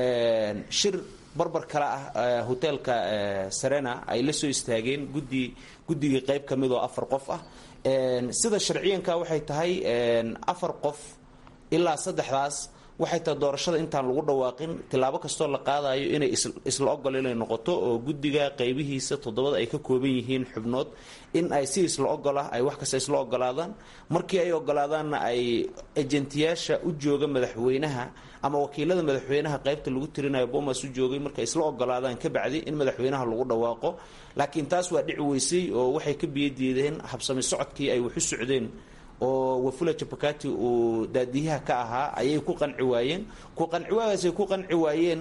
shir barbar kale ah hoteelka serena ay la soo istaageen gudi guddigii qayb ka mid oo afar qof ah sida sharciyanka waxay tahay afar qof ilaa saddexdaas waxay tahay doorashada intaan lagu dhawaaqin tilaabo kastoo la qaadayo inay isla ogol inay noqoto oo guddiga qaybihiisa toddobada ay ka kooban yihiin xubnood in ay si isla ogolah ay wax kasta isla ogolaadaan markii ay ogolaadaanna ay ejentiyaasha u jooga madaxweynaha ama wakiilada madaxweynaha qaybta lagu tirinayo bomas u joogay markay isla ogolaadaan ka bacdi in madaxweynaha lagu dhawaaqo laakiin taas waa dhici weysay oo waxay ka biyadiideen habsami socodkii ay waxu socdeen oo wafula jabakati uu daadiyaha ka ahaa ayay ku qanci waayeen ku qanci waagaasay ku qanci waayeen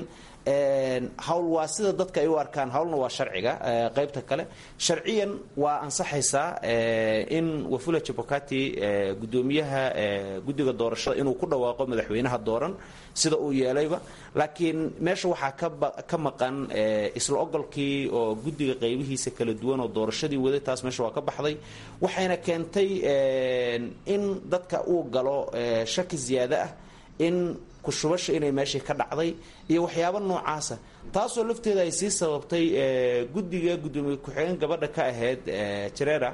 hawl waa sida dadka ay u arkaan hawlna waa sharciga qaybta kale sharciyan waa ansaxaysaa in wafula jabakati gudoomiyaha guddiga doorashada inuu ku dhawaaqo madaxweynaha dooran sida uu yeelayba laakiin meesha waxaa ka maqan isla ogolkii oo guddiga qaybihiisa kala duwan oo doorashadii waday taas meesha waa ka baxday waxayna keentay in dadka uu galo shaki ziyaado ah in kushubasha inay meeshii ka dhacday iyo waxyaabo noocaasa taasoo lafteeda ay sii sababtay guddiga gudoomiye ku-xigeen gabadha ka ahayd jarera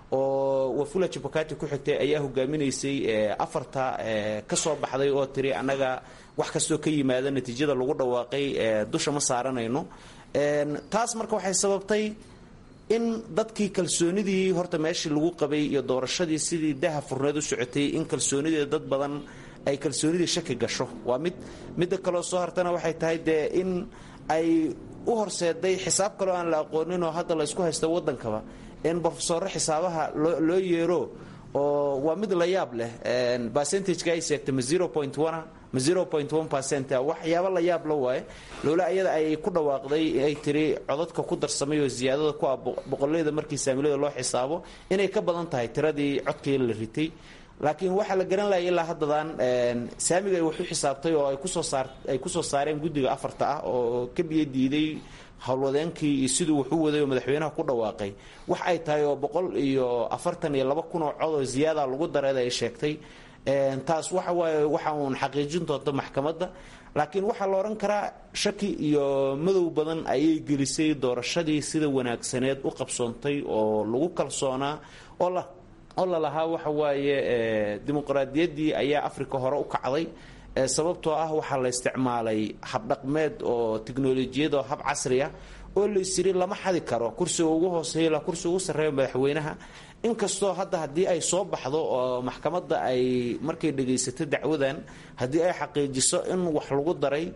oo wafula jabakati ku xigtay ayaa hogaaminaysay afarta ka soo baxday oo tiri annaga wax kastoo ka yimaada natiijada lagu dhawaaqay dusha ma saaranayno taas marka waxay sababtay in dadkii kalsoonidii horta meeshii lagu qabay iyo doorashadii sidii daha furneed u socotay in kalsoonidii dad badan ay kalsoonidii shaki gasho waa mid midda kaloo soo hartana waxay tahay dee in ay u horseeday xisaab kaloo aan la aqoonin oo hadda la isku haysta waddankaba in brofesoro xisaabaha loo yeero oo waa mid la yaab leh percentageka ay sheegtay ma zero point one ma zero point one percent waxyaabo la yaab la waaye loola ayada ay ku dhawaaqday ay tiri codadka ku darsamay oo ziyaadada ku ah boqolleyda markii saamilada loo xisaabo inay ka badan tahay tiradii codkii la ritay laakiin waxaa la garan lahay ilaa haddadan saamiga ay wax u xisaabtay oo ay kusoo saar ay kusoo saareen guddiga afarta ah oo ka biyo diiday howlwadeenkii iyo siduu wax u waday oo madaxweynaha ku dhawaaqay wax ay tahay oo boqol iyo afartan iyo laba kun oo cod oo ziyaada lagu dareeda ay sheegtay taas waxa waaye waxa uun xaqiijin doonta maxkamadda laakiin waxaa la odhan karaa shaki iyo madow badan ayay gelisay doorashadii sida wanaagsaneed u qabsoontay oo lagu kalsoonaa oo la oo lalahaa waxa waaye dimuqraadiyaddii ayaa africa hore u kacday sababtoo ah waxaa la isticmaalay habdhaqmeed oo tiknolojiyad oo hab casri ah oo la isiri lama xadi karo kursiga ugu hooseeya ilaa kursiga ugu sarreeya madaxweynaha inkastoo hadda haddii ay soo baxdo oo maxkamadda ay markay dhagaysato dacwadan haddii ay xaqiijiso in wax lagu daray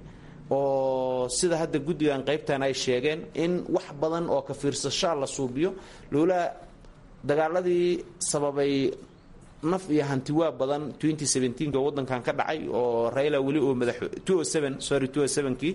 oo sida hadda guddigan qaybtan ay sheegeen in wax badan oo ka fiirsashaa la suubiyo loola dagaaladii sababay naf iyo hantiwaa badan ka wadankan ka dhacay oo raila weli oo madax sorry kii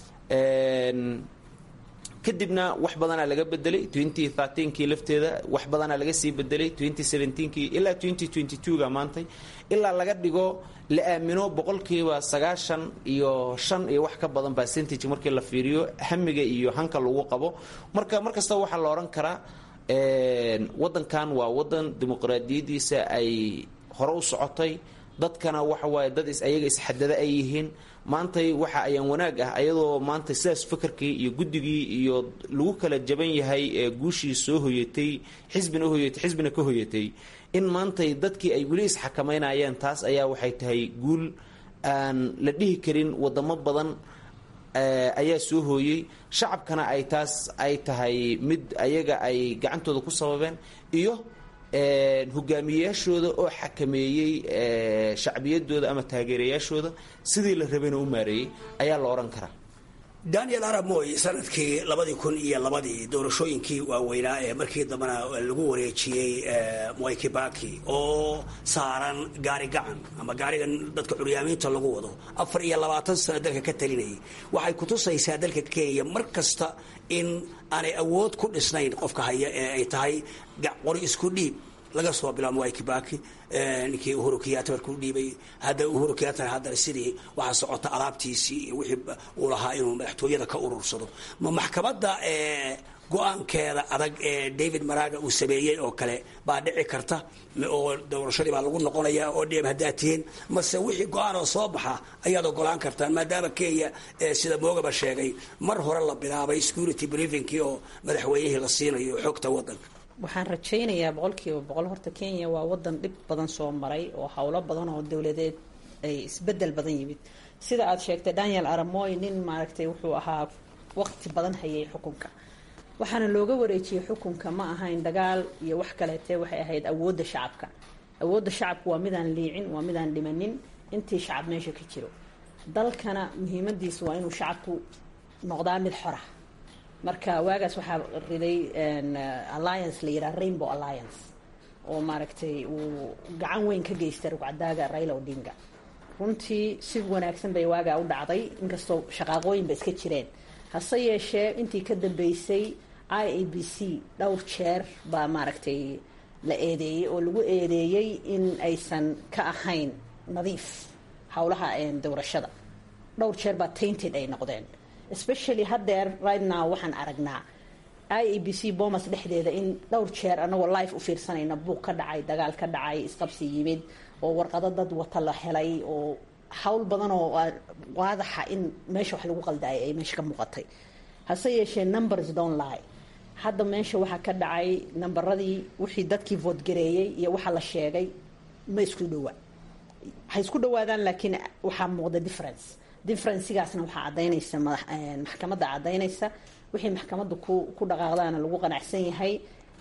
kadibna wax badanaa laga bedelay kii lafteeda wax badanaa laga sii bedelay kii ilaa ga maantay ilaa laga dhigo la aamino boqolkiiba sagaashan iyo shan iyo wax ka badan percentage markii la fiiriyo hamiga iyo hanka lagu qabo marka mar kastaba waxaa la odhan karaa wadankan waa wadan dimuqraadiyadiisa ay hore u socotay dadkana waxa waaye dad ayaga isxadada ay yihiin maantay waxa ayaan wanaag ah ayadoo maanta sidaas fakarkii iyo guddigii iyo lagu kala jaban yahay ee guushii soo hoyatay xisbina hoyatay xisbina ka hoyatay in maantay dadkii ay weli isxakamaynayeen taas ayaa waxay tahay guul aan la dhihi karin wadamo badan ayaa soo hooyey shacabkana ay taas ay tahay mid ayaga ay gacantooda ku sababeen iyo hogaamiyeyaashooda oo xakameeyey shacbiyadooda ama taageerayaashooda sidii la rabayna u maareeyey ayaa la odhan karaa daniel arab moy sanadkii labadii kun iyo labadii doorashooyinkii waaweynaa ee markii dambena lagu wareejiyey mwai kibaki oo saaran gaari gacan ama gaarigan dadka curyaamiinta lagu wado afar iyo labaatan sano dalka ka talinayay waxay kutusaysaa dalka kenya mar kasta in aanay awood ku dhisnayn qofka haya ee ay tahay qori isku dhiib laga soo bilaabo mwai kibaki ninkii uhuru kenyatta markuu dhiibay hadda uhuru kenyatta haddana sidii waxaa socota alaabtiisii iyo wixii uu lahaa inuu madaxtooyada ka urursado ma maxkamadda go-aankeeda adag ee david maraga uu sameeyey oo kale baa dhici karta oo doorashadii baa lagu noqonaya oo dhib haddaad tihiin mase wixii go-aanoo soo baxa ayaad ogolaan kartaan maadaama kenya sida moogaba sheegay mar hore la bilaabay security briefingkii oo madaxweynihii la siinayo xogta wadanka waxaan rajaynayaa boqolkiiba boqol horta kenya waa wadan dhib badan soo maray oo howlo badan oo dowladeed ay isbedel badan yimid sida aad sheegtay daniel aramoy nin maaragtay wuxuu ahaa waqti badan hayay xukunka waxaana looga wareejiyey xukunka ma ahayn dagaal iyo wax kaleete waxay ahayd awoodda shacabka awoodda shacabku waa midaan liicin waa midaan dhimanin intii shacab meesha ka jiro dalkana muhiimadiisu waa inuu shacabku noqdaa mid xora marka waagaas waxaa riday alliance la yidhaha rainbow alliance oo maaragtay uu gacan weyn ka geystay rugcadaaga raila odinga runtii si wanaagsan bay waagaa u dhacday inkastoo shaqaaqooyin ba iska jireen hase yeeshee intii ka dambeysay i a b c dhowr jeer baa maaragtay la eedeeyey oo lagu eedeeyey in aysan ka ahayn nadiif howlaha doorashada dhowr jeer baa tainted ay noqdeen especially haddeer right now waxaan aragnaa i a b c bomas dhexdeeda in dhowr jeer anagoo life u fiirsanayna buuq ka dhacay dagaal ka dhacay isqabsi yimid oo warqado dad wata la helay oo hawl badan oo waadaxa in meesha wax lagu qaldaayay ay meesha ka muuqatay hase yeeshee numbers don't lie hadda meesha waxaa ka dhacay nambaradii wixii dadkii voodgareeyey iyo waxa la sheegay ma isku dhowaa ha isku dhawaadaan laakiin waxaa muuqda difference differencigaasna waxaa cadaynaysa maxkamadda cadaynaysa wixii maxkamadda ku ku dhaqaaqdaana lagu qanacsan yahay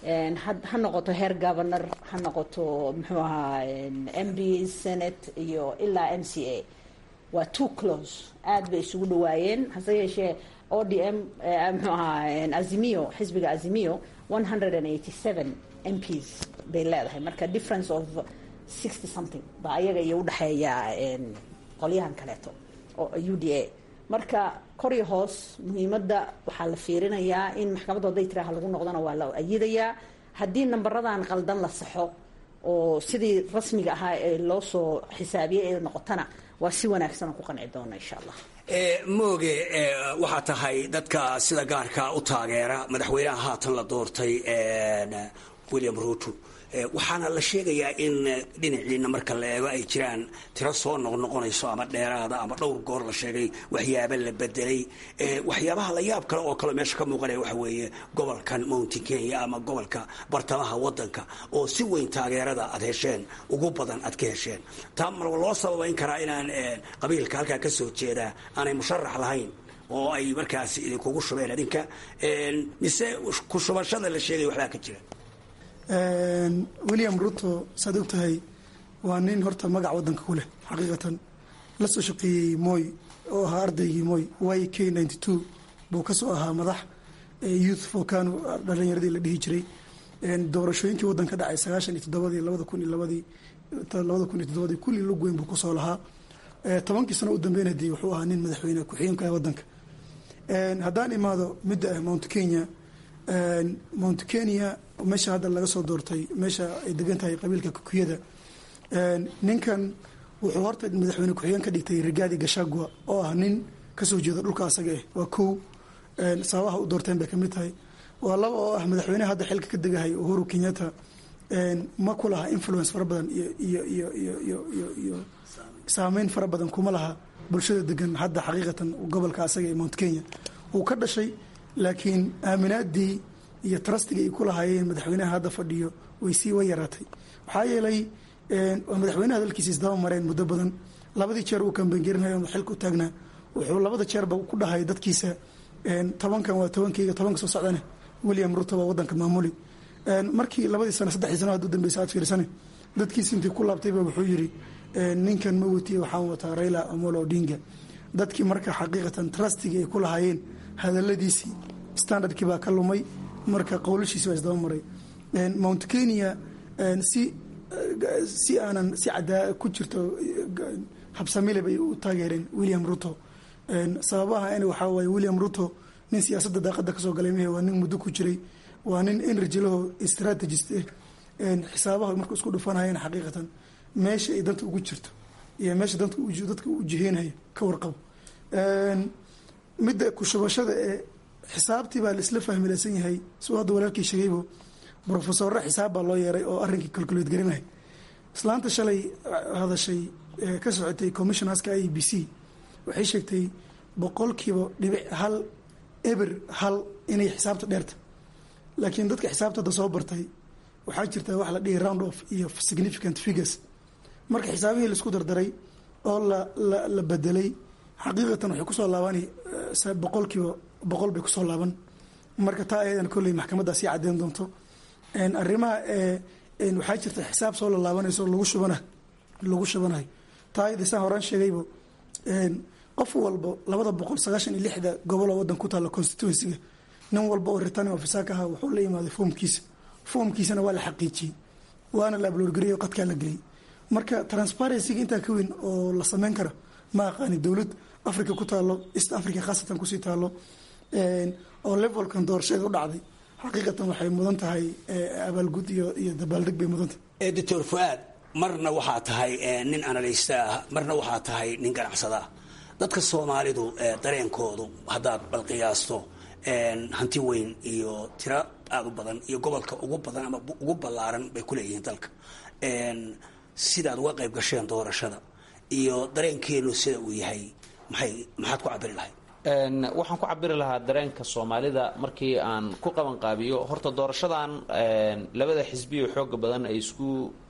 ha noqoto heer governor ha noqoto muxuu ahaa m b senate iyo ilaa m c a waa two close aad bay isugu dhawaayeen hase yeeshee o d m muxuu ahaa azimio xisbiga azimio one hundred and eighty seven m ps bay leedahay marka difference of sixty something baa ayaga iyo udhexeeya qolyahan kaleeto u d a marka kor iyo hoos muhiimadda waxaa la fiirinayaa in maxkamadda hadday tiraha lagu noqdona waa la ayidayaa haddii nambaradan qaldan la saxo oo sidii rasmiga ahaa ee loo soo xisaabiyey ee noqotana waa si wanaagsan oo ku qanci doona insha allah mooge waxaa tahay dadka sida gaarka u taageera madaxweynaha haatan la doortay william ruto waxaana la sheegayaa in dhinaciina marka la eego ay jiraan tiro soo noqnoqonayso ama dheeraada ama dhowr goor la sheegay waxyaaba la bedelay waxyaabaha la yaab kale oo kaleo meesha ka muuqanaya waxa weeye gobolkan mountain kenya ama gobolka bartamaha wadanka oo si weyn taageerada aad hesheen ugu badan aad ka hesheen taa mar loo sababayn karaa inaan qabiilka halkaa ka soo jeedaa aanay musharax lahayn oo ay markaas idinkugu shubeen adinka mise ku shubashada la sheegay waxbaa ka jira william ruto saad og tahay waa nin horta magac wadanka ku leh xaqiiqatan la soo shaqeeyey moy oo ahaa ardaygii moy y k ninety two buu kasoo ahaa madax youth focano dhalinyaradii la dhihi jiray doorashooyinkii waddanka dhacay sagaashan iyo toddobadii labada kun iyo labadii labada kun iyo toddobadii kulli lug weyn buu kusoo lahaa tobankii sano u dambeyn dee wuxuu ahaa nin madaxweyne ku-xigeenka ah waddanka haddaan imaado midda ah mount kenya mount kenya meesha hadda laga soo doortay meesha ay degan tahay qabiilka kukuyada ninkan wuxuu horta madaxweyne ku-xigeen ka dhigtay rigaadi gashagua oo ah nin kasoo jeeda dhulka asaga ah waa kow sababaha u doorteen bay kamid tahay waa laba oo ah madaxweyneha hadda xilka ka degahay uhuru kenyatta ma ku laha influence fara badan iyo iyo iyo iyo iyo iyo iyo saameyn fara badan kuma laha bulshada degan hadda xaqiiqatan gobolka asaga ee mount kenya uu ka dhashay laakiin aaminaadii iyo trustiga ay ku lahaayeen madaxweynaha hadda fadhiyo way sii way yaraatay waxaa yeelay madaxweynaha dalkiisa isdaba mareen muddo badan labadii jeer uu kambangeerinay xilka u taagnaa wuxuu labada jeerba ku dhahay dadkiisa tobankan waa tobankeyga tobanka soo socdane william ruto waa wadanka maamuli markii labadii sano saddexdii sano had u dambeysa aad fiirsane dadkiisi intii ku laabtayba wuxuu yiri ninkan ma wetiye waxaan wataa raila amolo odinga dadkii marka xaqiiqatan trustiga ay ku lahaayeen hadaladiisii standardkii baa ka lumay marka qowlashiisi baa isdaba maray mount kenya si si aanan si cadaa ku jirto habsamile bay u taageereen william ruto sababaha n waxaa waaye william ruto nin siyaasadda daaqada kasoo galay mehe waa nin muddo ku jiray waa nin energy laho strategist ah xisaabaha marka isku dhufanayeen xaqiiqatan meesha ay danta ugu jirto iyo meesha danta dadka u jiheenayo ka warqabo midda kushubashada ee xisaabtii baa laisla fahmilaysan yahay suu hadda walaalkii sheegaybo brofesorre xisaab baa loo yeeray oo arrinkii calculate garinahay islaanta shalay hadashay ka socotay commissionerska i b c waxay sheegtay boqolkiiba dhibic hal eber hal inay xisaabta dheerta laakiin dadka xisaabta hadda soo bartay waxaa jirta wax la dhihi round off iyo significant figures marka xisaabihii laisku dardaray oo la la la bedelay xaqiiqatan waxay kusoo laabani boqolkiiba boqol bay kusoo laaban marka taa ayadan kolley maxkamaddaa sii caddeyn doonto arrimaha waxaa jirta xisaab soo lalaabanayso lagu shubana lagu shubanayo taa ayada saan horaan sheegaybo qof walba labada boqol sagaashan iyo lixda goboloo waddan ku taalla constituencyga nin walba oo returning officer ka ahaa wuxuu la yimaaday foomkiisa foomkiisana waa la xaqiijiyey waana la abloorgariyay oo qadkaa la geliyay marka transparencyga intaa ka weyn oo la sameyn kara ma aqaani dowlad africa ku taalo east africa khaasatan kusii taalo oo levelkan doorasheeda u dhacday xaqiiqatan waxay mudan tahay abaalgud iyo iyo dabaaldeg bay mudan tahay doctor fuaad marna waxaa tahay nin analysta ah marna waxaa tahay nin ganacsada ah dadka soomaalidu dareenkoodu haddaad balqiyaasto hanti weyn iyo tiro aada u badan iyo gobolka ugu badan ama ugu ballaaran bay ku leeyihiin dalka sidaad uga qayb gasheen doorashada iyo dareenkeenu sida uu yahay maxay maxaad ku cabiri lahayd waxaan ku cabiri lahaa dareenka soomaalida markii aan ku qabanqaabiyo horta doorashadan labada xisbiyo xooga badan ay isku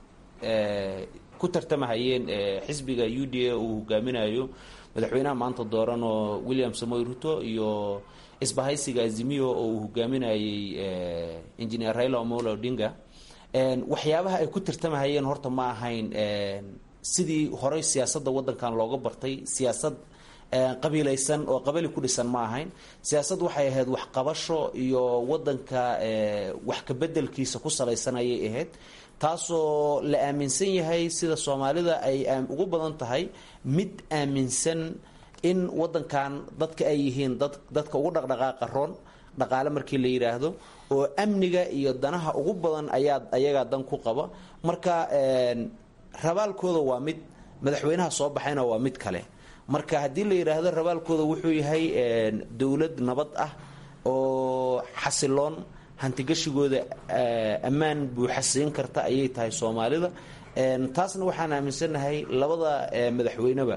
ku tartamahayeen xisbiga u d a uu hogaaminayo madaxweynaha maanta dooran oo william samoy ruto iyo isbahaysiga azimio oo uu hogaaminayey engineer raila omolo odinga waxyaabaha ay ku tartamahayeen horta ma ahayn sidii horey siyaasadda waddankan looga bartay siyaasad qabiilaysan oo qabali ku dhisan ma ahayn siyaasad waxay ahayd waxqabasho iyo waddanka wax kabedelkiisa ku salaysan ayay ahayd taasoo la aaminsan yahay sida soomaalida ay ugu badan tahay mid aaminsan in waddankan dadka ay yihiin dad dadka ugu dhaqdhaqaaqa roon dhaqaale markii la yidhaahdo oo amniga iyo danaha ugu badan ayaa ayagaa dan ku qaba marka rabaalkooda waa mid madaxweynaha soo baxayna waa mid kale marka haddii la yidhaahdo rabaalkooda wuxuu yahay dowlad nabad ah oo xasiloon hantigashigooda ammaan buuxasiin karta ayay tahay soomaalida taasna waxaan aaminsannahay labada madaxweyneba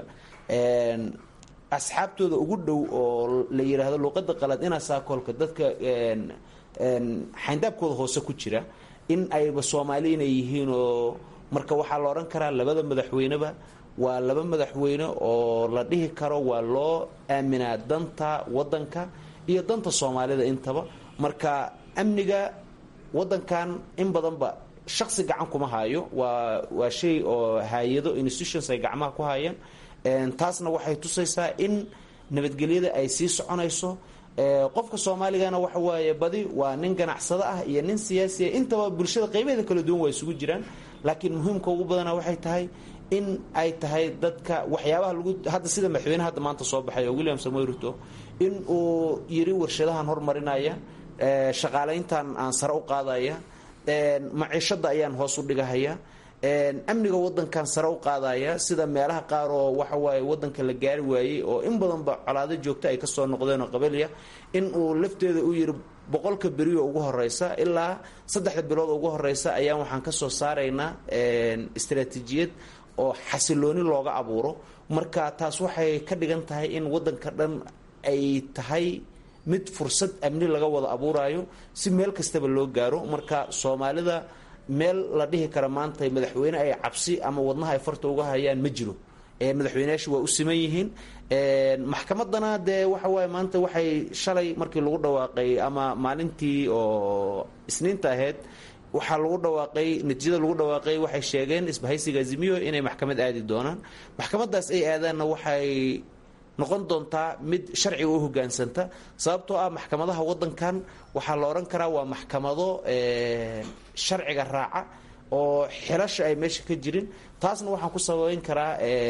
asxaabtooda ugu dhow oo la yidhaahdo luuqada qalad inaa saakoolka dadka xayndaabkooda hoose ku jira in ayba soomaali inay yihiin oo marka waxaa la odhan karaa labada madaxweyneba waa laba madaxweyne oo la dhihi karo waa loo aaminaa danta waddanka iyo danta soomaalida intaba marka amniga waddankan in badanba shaqsi gacan kuma haayo waa waa shay oo hay-ado institutions ay gacmaha ku haayeen taasna waxay tusaysaa in nabadgelyada ay sii soconayso qofka soomaaligana waxa waaye badi waa nin ganacsado ah iyo nin siyaasiya intaba bulshada qaybaheeda kala duwan waa isugu jiraan laakiin muhiimka ugu badana waxay tahay in ay tahay dadka waxyaabaha lagu hadda sida madaxweyneha hadda maanta soo baxay oo william samoy ruto in uu yiri warshadahan hormarinaya shaqaalayntan aan sare u qaadaya maciishada ayaan hoos u dhigahaya amniga wadankan sare u qaadaya sida meelaha qaar oo waxa waaye wadanka la gaari waayey oo in badanba colaado joogta ay kasoo noqdeen oo qabalya in uu lafteeda u yiri boqolka beriyo ugu horeysa ilaa saddexda bilood ugu horeysa ayaan waxaan kasoo saaraynaa istaraatiijiyad oo xasilooni looga abuuro marka taas waxay ka dhigan tahay in wadanka dhan ay tahay mid fursad amni laga wada abuurayo si meel kastaba loo gaaro marka soomaalida meel la dhihi kara maanta madaxweyne ay cabsi ama wadnaha ay farta uga hayaan ma jiro madaxweyneyaashu waa u siman yihiin maxkamadana dee waxa waaye maanta waxay shalay markii lagu dhawaaqay ama maalintii oo isniinta ahayd waxaa lagu dhawaaqay natiijada lagu dhawaaqay waxay sheegeen isbahaysiga azimiyo inay maxkamad aadi doonaan maxkamadaas ay aadaanna waxay noqon doontaa mid sharciga u hogaansanta sababtoo ah maxkamadaha wadankan waxaa la odhan karaa waa maxkamado sharciga raaca oo xilasha ay meesha ka jirin taasna waxaan ku sababeyn karaa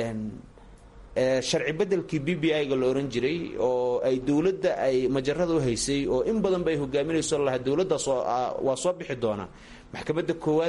sharci bedelkii b b i-ga la ohan jiray oo ay dowladda ay majarada u haysay oo in badan ba ay hogaaminayso lahaa dowladdaas waa soo bixi doonaa maxkamadda koowaad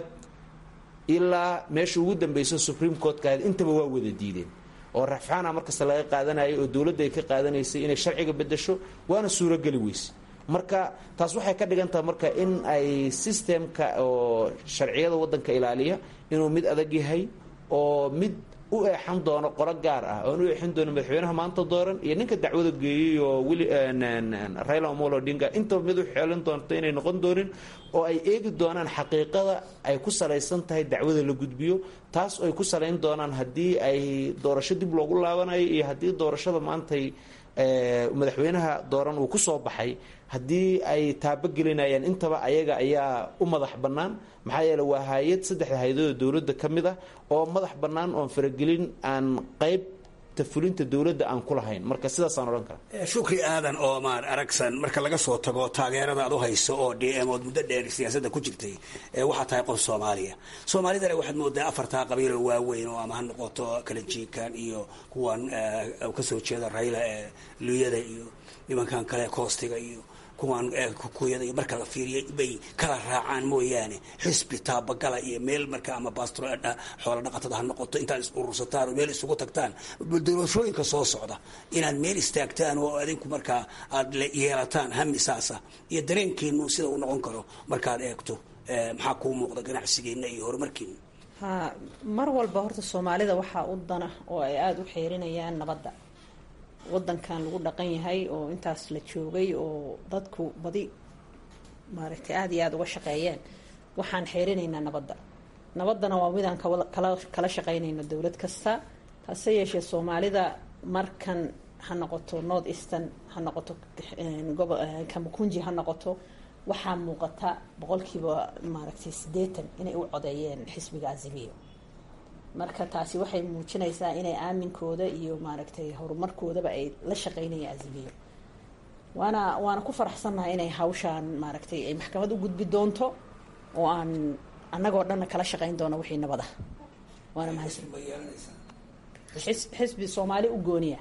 ilaa meesha ugu dambeyso supreme courtka ahayd intaba waa wada diideen oo rafcaana markasta laga qaadanayay oo dowladda ay ka qaadanaysay inay sharciga bedesho waana suurogeli weyse marka taas waxay ka dhigan tahay marka in ay sistemka oo sharciyada wadanka ilaaliya inuu mid adag yahay oo mid u eexan doono qoro gaar ah oon u eexin doono madaxweynaha maanta dooran iyo ninka dacwada geeyey oo wili raila omolo odinga intaba mid u xeelin doonto inay noqon doonin oo ay eegi doonaan xaqiiqada ay ku salaysan tahay dacwada la gudbiyo taas ay ku salayn doonaan haddii ay doorasho dib loogu laabanayo iyo haddii doorashada maantay madaxweynaha dooran uu ku soo baxay haddii ay taabogelinayaan intaba ayaga ayaa u madax bannaan maxaa yeele waa hay-ad saddexda hay-adooda dowladda ka mid ah oo madax bannaan oon faragelin aan qayb fulinta dowladda aan ku lahayn marka sidaasaan odhan karaa shukri aadan oomaan aragsan marka laga soo tago taageerada aad u hayso oo d m ood muddo dheer siyaasadda ku jirtay waxaa tahay qof soomaaliya soomaalidana waxaad moodaa afartaa qabiiloo waaweyn oo ama ha noqoto kalanjiinkan iyo kuwan kasoo jeeda rayla ee luyada iyo nimankan kale koostiga iyo kuwan kukuyada iyo marka la fiiriyay bay kala raacaan mooyaane xisbi taabagala iyo meel marka ama baastro xoola dhaqatada ha noqoto intaad is urursataan oo meel isugu tagtaan doorashooyinka soo socda inaad meel istaagtaan oo adinku markaa aad yeelataan hamisaasa iyo dareenkiinu sida uu noqon karo markaad eegto maxaa kuu muuqda ganacsigeena iyo horumarkiina ha mar walba horta soomaalida waxaa u dana oo ay aada u xeerinayaan nabadda wadankan lagu dhaqan yahay oo intaas la joogay oo dadku badi maaragtay aada iyo aada uga shaqeeyeen waxaan xeerinaynaa nabadda nabaddana waa midaan kala kala shaqeynayno dowlad kasta hase yeeshee soomaalida markan ha noqoto north eastern ha noqoto kamakunji ha noqoto waxaa muuqata boqolkiiba maaragtay siddeetan inay u codeeyeen xisbiga azimiyo marka taasi waxay muujinaysaa inay aaminkooda iyo maaragtay horumarkoodaba ay la shaqeynayaan azimiyo waana waana ku faraxsannahay inay hawshaan maaragtay ay maxkamad u gudbi doonto oo aan annagoo dhanna kala shaqeyn doono wixii nabad ah waana mahadsan xisbi soomaali u gooniya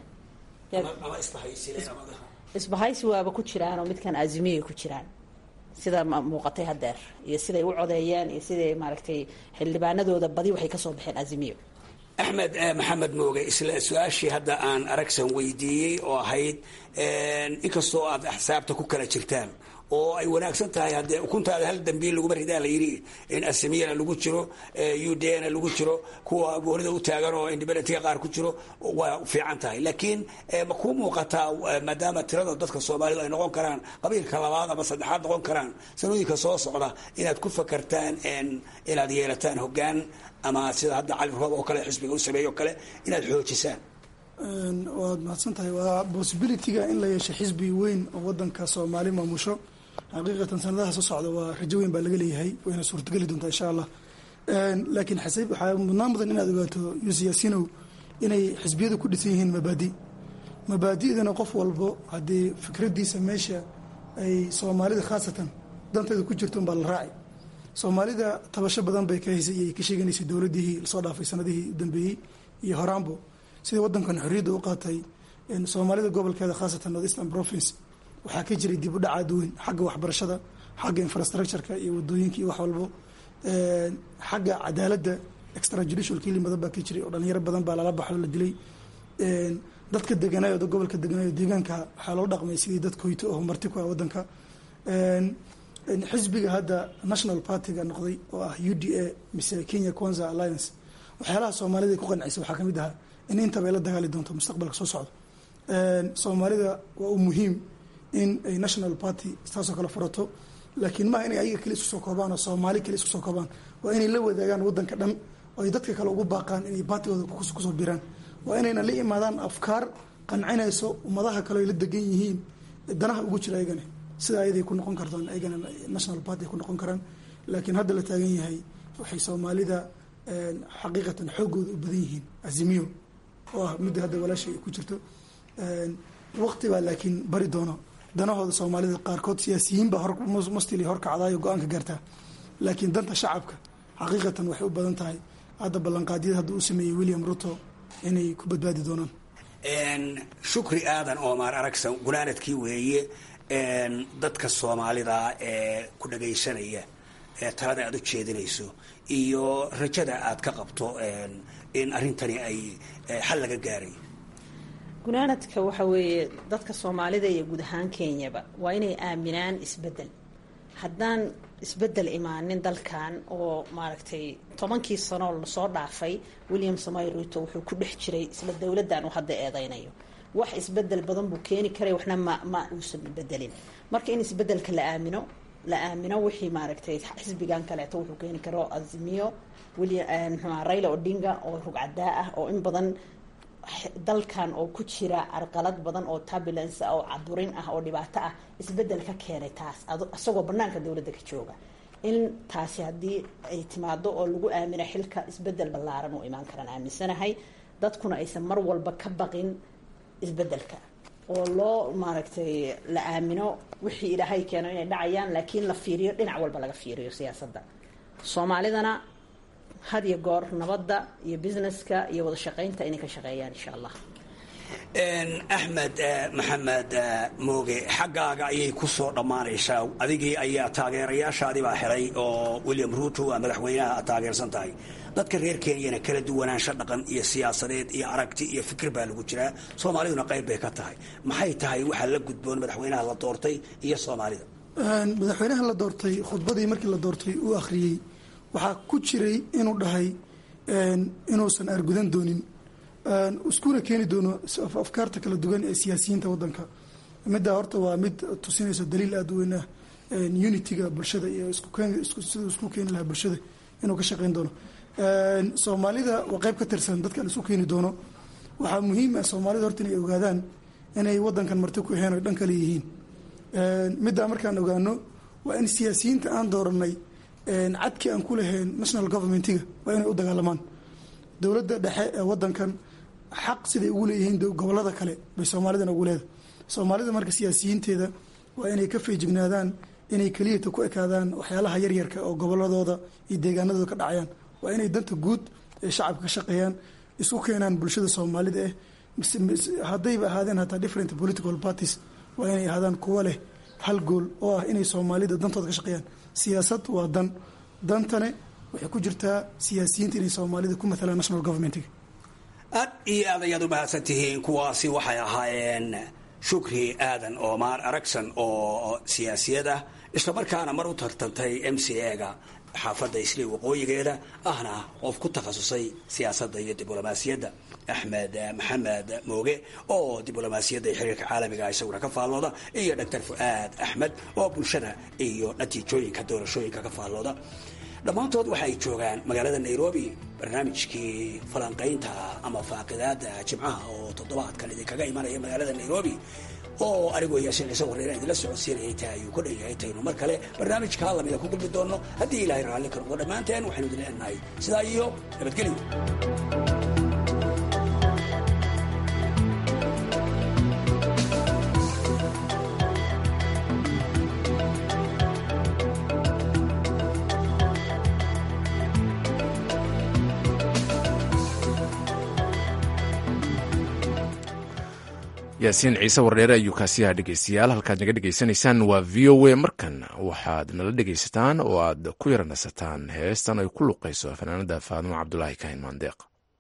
isbahaysi waaba ku jiraan oo midkan azimiya ku jiraan sida muuqatay hadeer iyo siday u codeeyeen iyo siday maaragtay xildhibaanadooda badi waxay kasoo baxeen azimiyo axmed maxamed mooge isla su-aashii hadda aan aragsan weydiiyey oo ahayd inkastoo aad axsaabta ku kala jirtaan oo ay wanaagsan tahay haddee ukuntaada hal dambiil laguma ridaa la yidhi in asamiyana lagu jiro udna lagu jiro kuwa goonida u taagan oo independentga qaar ku jiro waa fiican tahay laakiin ma kuu muuqataa maadaama tirada dadka soomaalidu ay noqon karaan qabiilka labaad ama saddexaad noqon karaan sanooyinka soo socda inaad ku fakartaan inaad yeelataan hogaan ama sida hadda cali roob oo kale xisbiga u sameeyo kale inaad xoojisaan waad mahadsan tahay waa possibilityga in la yeesho xisbi weyn oo wadanka soomaali maamusho xaqiiqatan sanadaha soo socda waa rajo weyn baa laga leeyahay wayna suurtageli doontaa insha allah laakiin xasib waxaa mudnaan mudan inaad ogaato yuusuf yaasinow inay xisbiyadu ku dhisan yihiin mabaadi mabaadi'dana qof walbo haddii fikraddiisa meesha ay soomaalida khaasatan danteeda ku jirto unbaa la raaci soomaalida tabasho badan bay ka haysay iyo ka sheeganaysay dowladihii lasoo dhaafay sanadihii u dambeeyey iyo horaanbo sidai wadankan xorriyadda u qaatay soomaalida gobolkeeda khaasatan north eastern province waxaa ka jiray dib u dhac aad weyn xagga waxbarashada xagga infrastructureka iyo wadooyinka iyo wax walbo xagga cadaaladda extrajudicial killing badan baa ka jiray oo dhalinyaro badan baa lala baxo la dilay dadka deganaayo gobolka deganaayo deegaanka waxaa loo dhaqmay sidii dad koyto oo marti ku ah wadanka xisbiga hadda national partyga noqday oo ah u d a mise kenya kwanza alliance waxyaalaha soomaalida ay ku qancisay waxaa kamid ahaa in intaba ay la dagaali doonto mustaqbalka soo socdo soomaalida waa u muhiim in ay national party taasoo kale furato laakiin maaha inay ayaga kale isku soo koobaan oo soomaali kale isku soo koobaan waa inay la wadaagaan wadanka dhan oo ay dadka kale ugu baaqaan inay baatigooda kusoo biraan waa inayna la imaadaan afkaar qancinayso ummadaha kale ay la degan yihiin danaha ugu jira ayagana sida ayaday ku noqon kartaan ayagana national party ay ku noqon karaan laakiin hadda la taagan yahay waxay soomaalida xaqiiqatan xoogooda u badan yihiin azimiyo oo ah midda hadda walaasha ay ku jirto waqti baa laakiin bari doono danahooda soomaalida qaarkood siyaasiyiin baa mustili horkacdaayo go-aanka gaartaa laakiin danta shacabka xaqiiqatan waxay u badan tahay hadda ballanqaadyada hadda uu sameeyey william ruto inay ku badbaadi doonaan shukri aadan oomaar aragsan gunaanadkii weeye dadka soomaalida ee ku dhagaysanaya ee talada aad u jeedinayso iyo rajada aad ka qabto in arrintani ay xal laga gaaray gunaanadka waxa weeye dadka soomaalida iyo guud ahaan kenyaba waa inay aaminaan isbedel haddaan isbedel imaanin dalkan oo maaragtay tobankii sanoo lasoo dhaafay william samoy ruto wuxuu ku dhex jiray isla dowladdan uu hadda eedeynayo wax isbedel badan buu keeni karay waxna ma ma uusan bedelin marka in isbedelka la aamino la aamino wixii maaragtay xisbigan kaleeto wuxuu keeni karo azimiyo william mxua raila odinga oo rugcadaa ah oo in badan dalkan oo ku jira arqalad badan oo turbulence oo caburin ah oo dhibaato ah isbedel ka keenay taas isagoo banaanka dowladda ka jooga in taasi haddii ay timaado oo lagu aamino xilka isbedel ballaaran uu imaan karaan aaminsanahay dadkuna aysan mar walba ka baqin isbedelka oo loo maaragtay la aamino wixii ilaahay keeno inay dhacayaan laakiin la fiiriyo dhinac walba laga fiiriyo siyaasadda soomaalidana had iyo goor nabadda iyo businesska iyo wada shaqaynta inay ka shaqeeyaan insha allah axmed maxamed mooge xaggaaga ayay ku soo dhammaanaysaa adigii ayaa taageerayaashaadii baa xelay oo william ruto waa madaxweynaha aad taageersan tahay dadka reer kenyana kala duwanaansho dhaqan iyo siyaasadeed iyo aragti iyo fikir baa lagu jiraa soomaaliduna qayb bay ka tahay maxay tahay waxaa la gudboon madaxweynaha la doortay iyo soomaalida madaxweynaha la doortay khudbadii markii la doortay uu akhriyey waxaa ku jiray inuu dhahay inuusan argudan doonin iskuna keeni doono afkaarta kala duwan ee siyaasiyiinta wadanka middaa horta waa mid tusinayso daliil aada u weyn ah unitiga bulshada iyo siduu isku keeni lahaa bulshada inuu ka shaqeyn doono soomaalida waa qayb ka tirsan dadkan isku keeni doono waxaa muhiim ah soomaalida horta inay ogaadaan inay wadankan marti ku aheen o dhan kale yihiin middaa markaan ogaano waa in siyaasiyiinta aan dooranay cadkii aan ku lahayn national governmentiga waa inay u dagaalamaan dowladda dhexe ee wadankan xaq siday ugu leeyihiin gobolada kale bay soomaalidana ugu leedahay soomaalida marka siyaasiyiinteeda waa inay ka feejignaadaan inay keliyata ku ekaadaan waxyaalaha yaryarka oo goboladooda iyo deegaanadooda ka dhacayaan waa inay danta guud ee shacabka ka shaqeeyaan isku keenaan bulshada soomaalida eh haddayba ahaadeen hataa different political parties waa inay ahaadaan kuwo leh hal gool oo ah inay soomaalida dantooda ka shaqeeyaan siyaasad waa dan dantane waxay ku jirtaa siyaasiyiinta inay soomaalida ku matalaan national governmentiga aad iyo aad ayaad u mahadsan tihiin kuwaasi waxay ahaayeen shukri aadan oomaar aragsan oo siyaasiyad ah islamarkaana mar u tartantay m c a-ga xaafadda isli waqooyigeeda ahna qof ku takhasusay siyaasadda iyo diblomaasiyadda axmed maxamed mooge oo diblomaasiyadda iyo xiriirka caalamiga isaguna ka faallooda iyo doctor fu'aad axmed oo bulshada iyo natiijooyinka doorashooyinka ka faallooda dhammaantood waxay joogaan magaalada nairobi barnaamijkii falanqaynta ama faaqidaada jimcaha oo toddobaadkan idinkaga imanaya magaalada nairobi oo anigoo yaasiin ciise warreera idinla socodsiinayay taa ayuu ku dhan yahay taynu mar kale barnaamijkaa lamida ku gulbi doonno haddii ilaahay raalli ka noqdo dhammaanteen waxaynu idin leenahay sidaa iyo nabadgelyo yaasiin ciise wardheere ayuu kaasiyaha dhegeystayaal halkaad naga dhegeysanaysaan waa v o a markan waxaad nala dhegeysataan oo aad ku yara nasataan heestan ay ku luqayso fanaanada faadimo cabdulaahi kahin maandeeq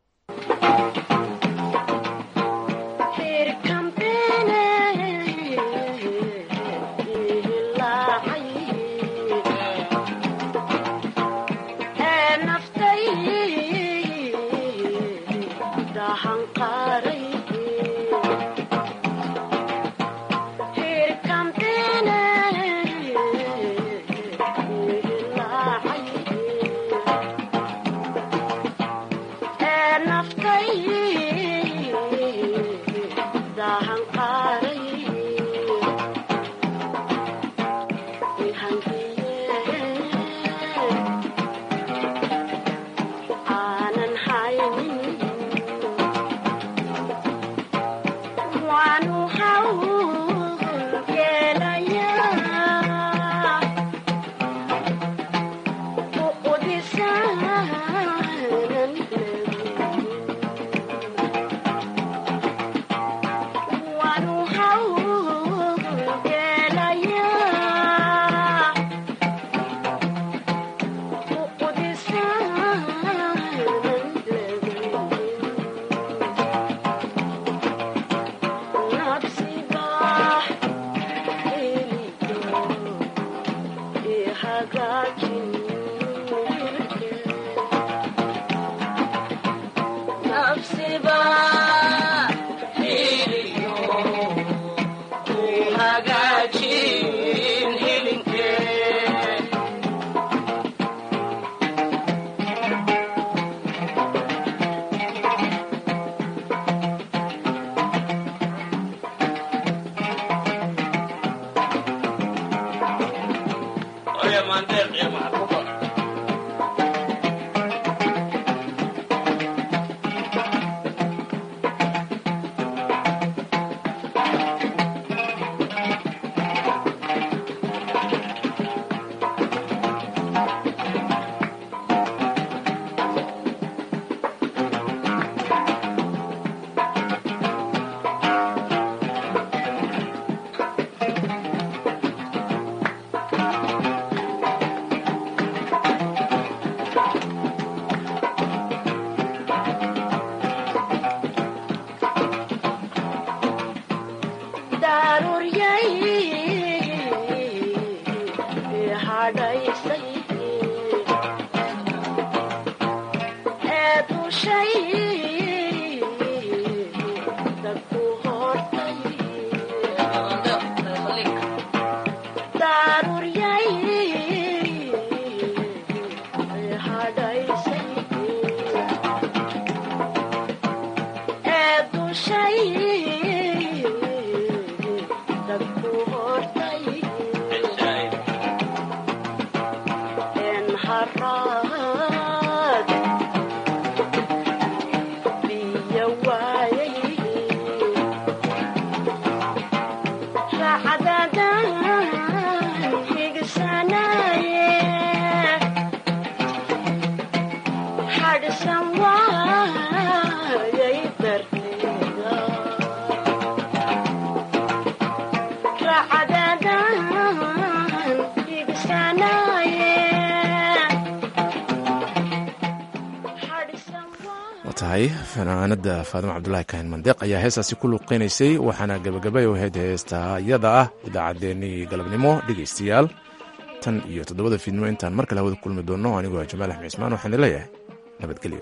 tahay fanaanada faadimo cabdulaahi kahin mandeeq ayaa heestaasi ku luuqeynaysay waxaana gebagabay u ahayd heesta iyada ah idaacaddeenii galabnimo dhegaystayaal tan iyo toddobada fiidnimo intaan mar kale hawada kulmi doonno anigoo ah jamaal axmed cismaan waxaan leeyahay nabadgelyo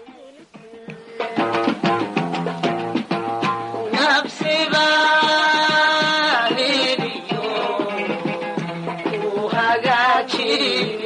hagaajin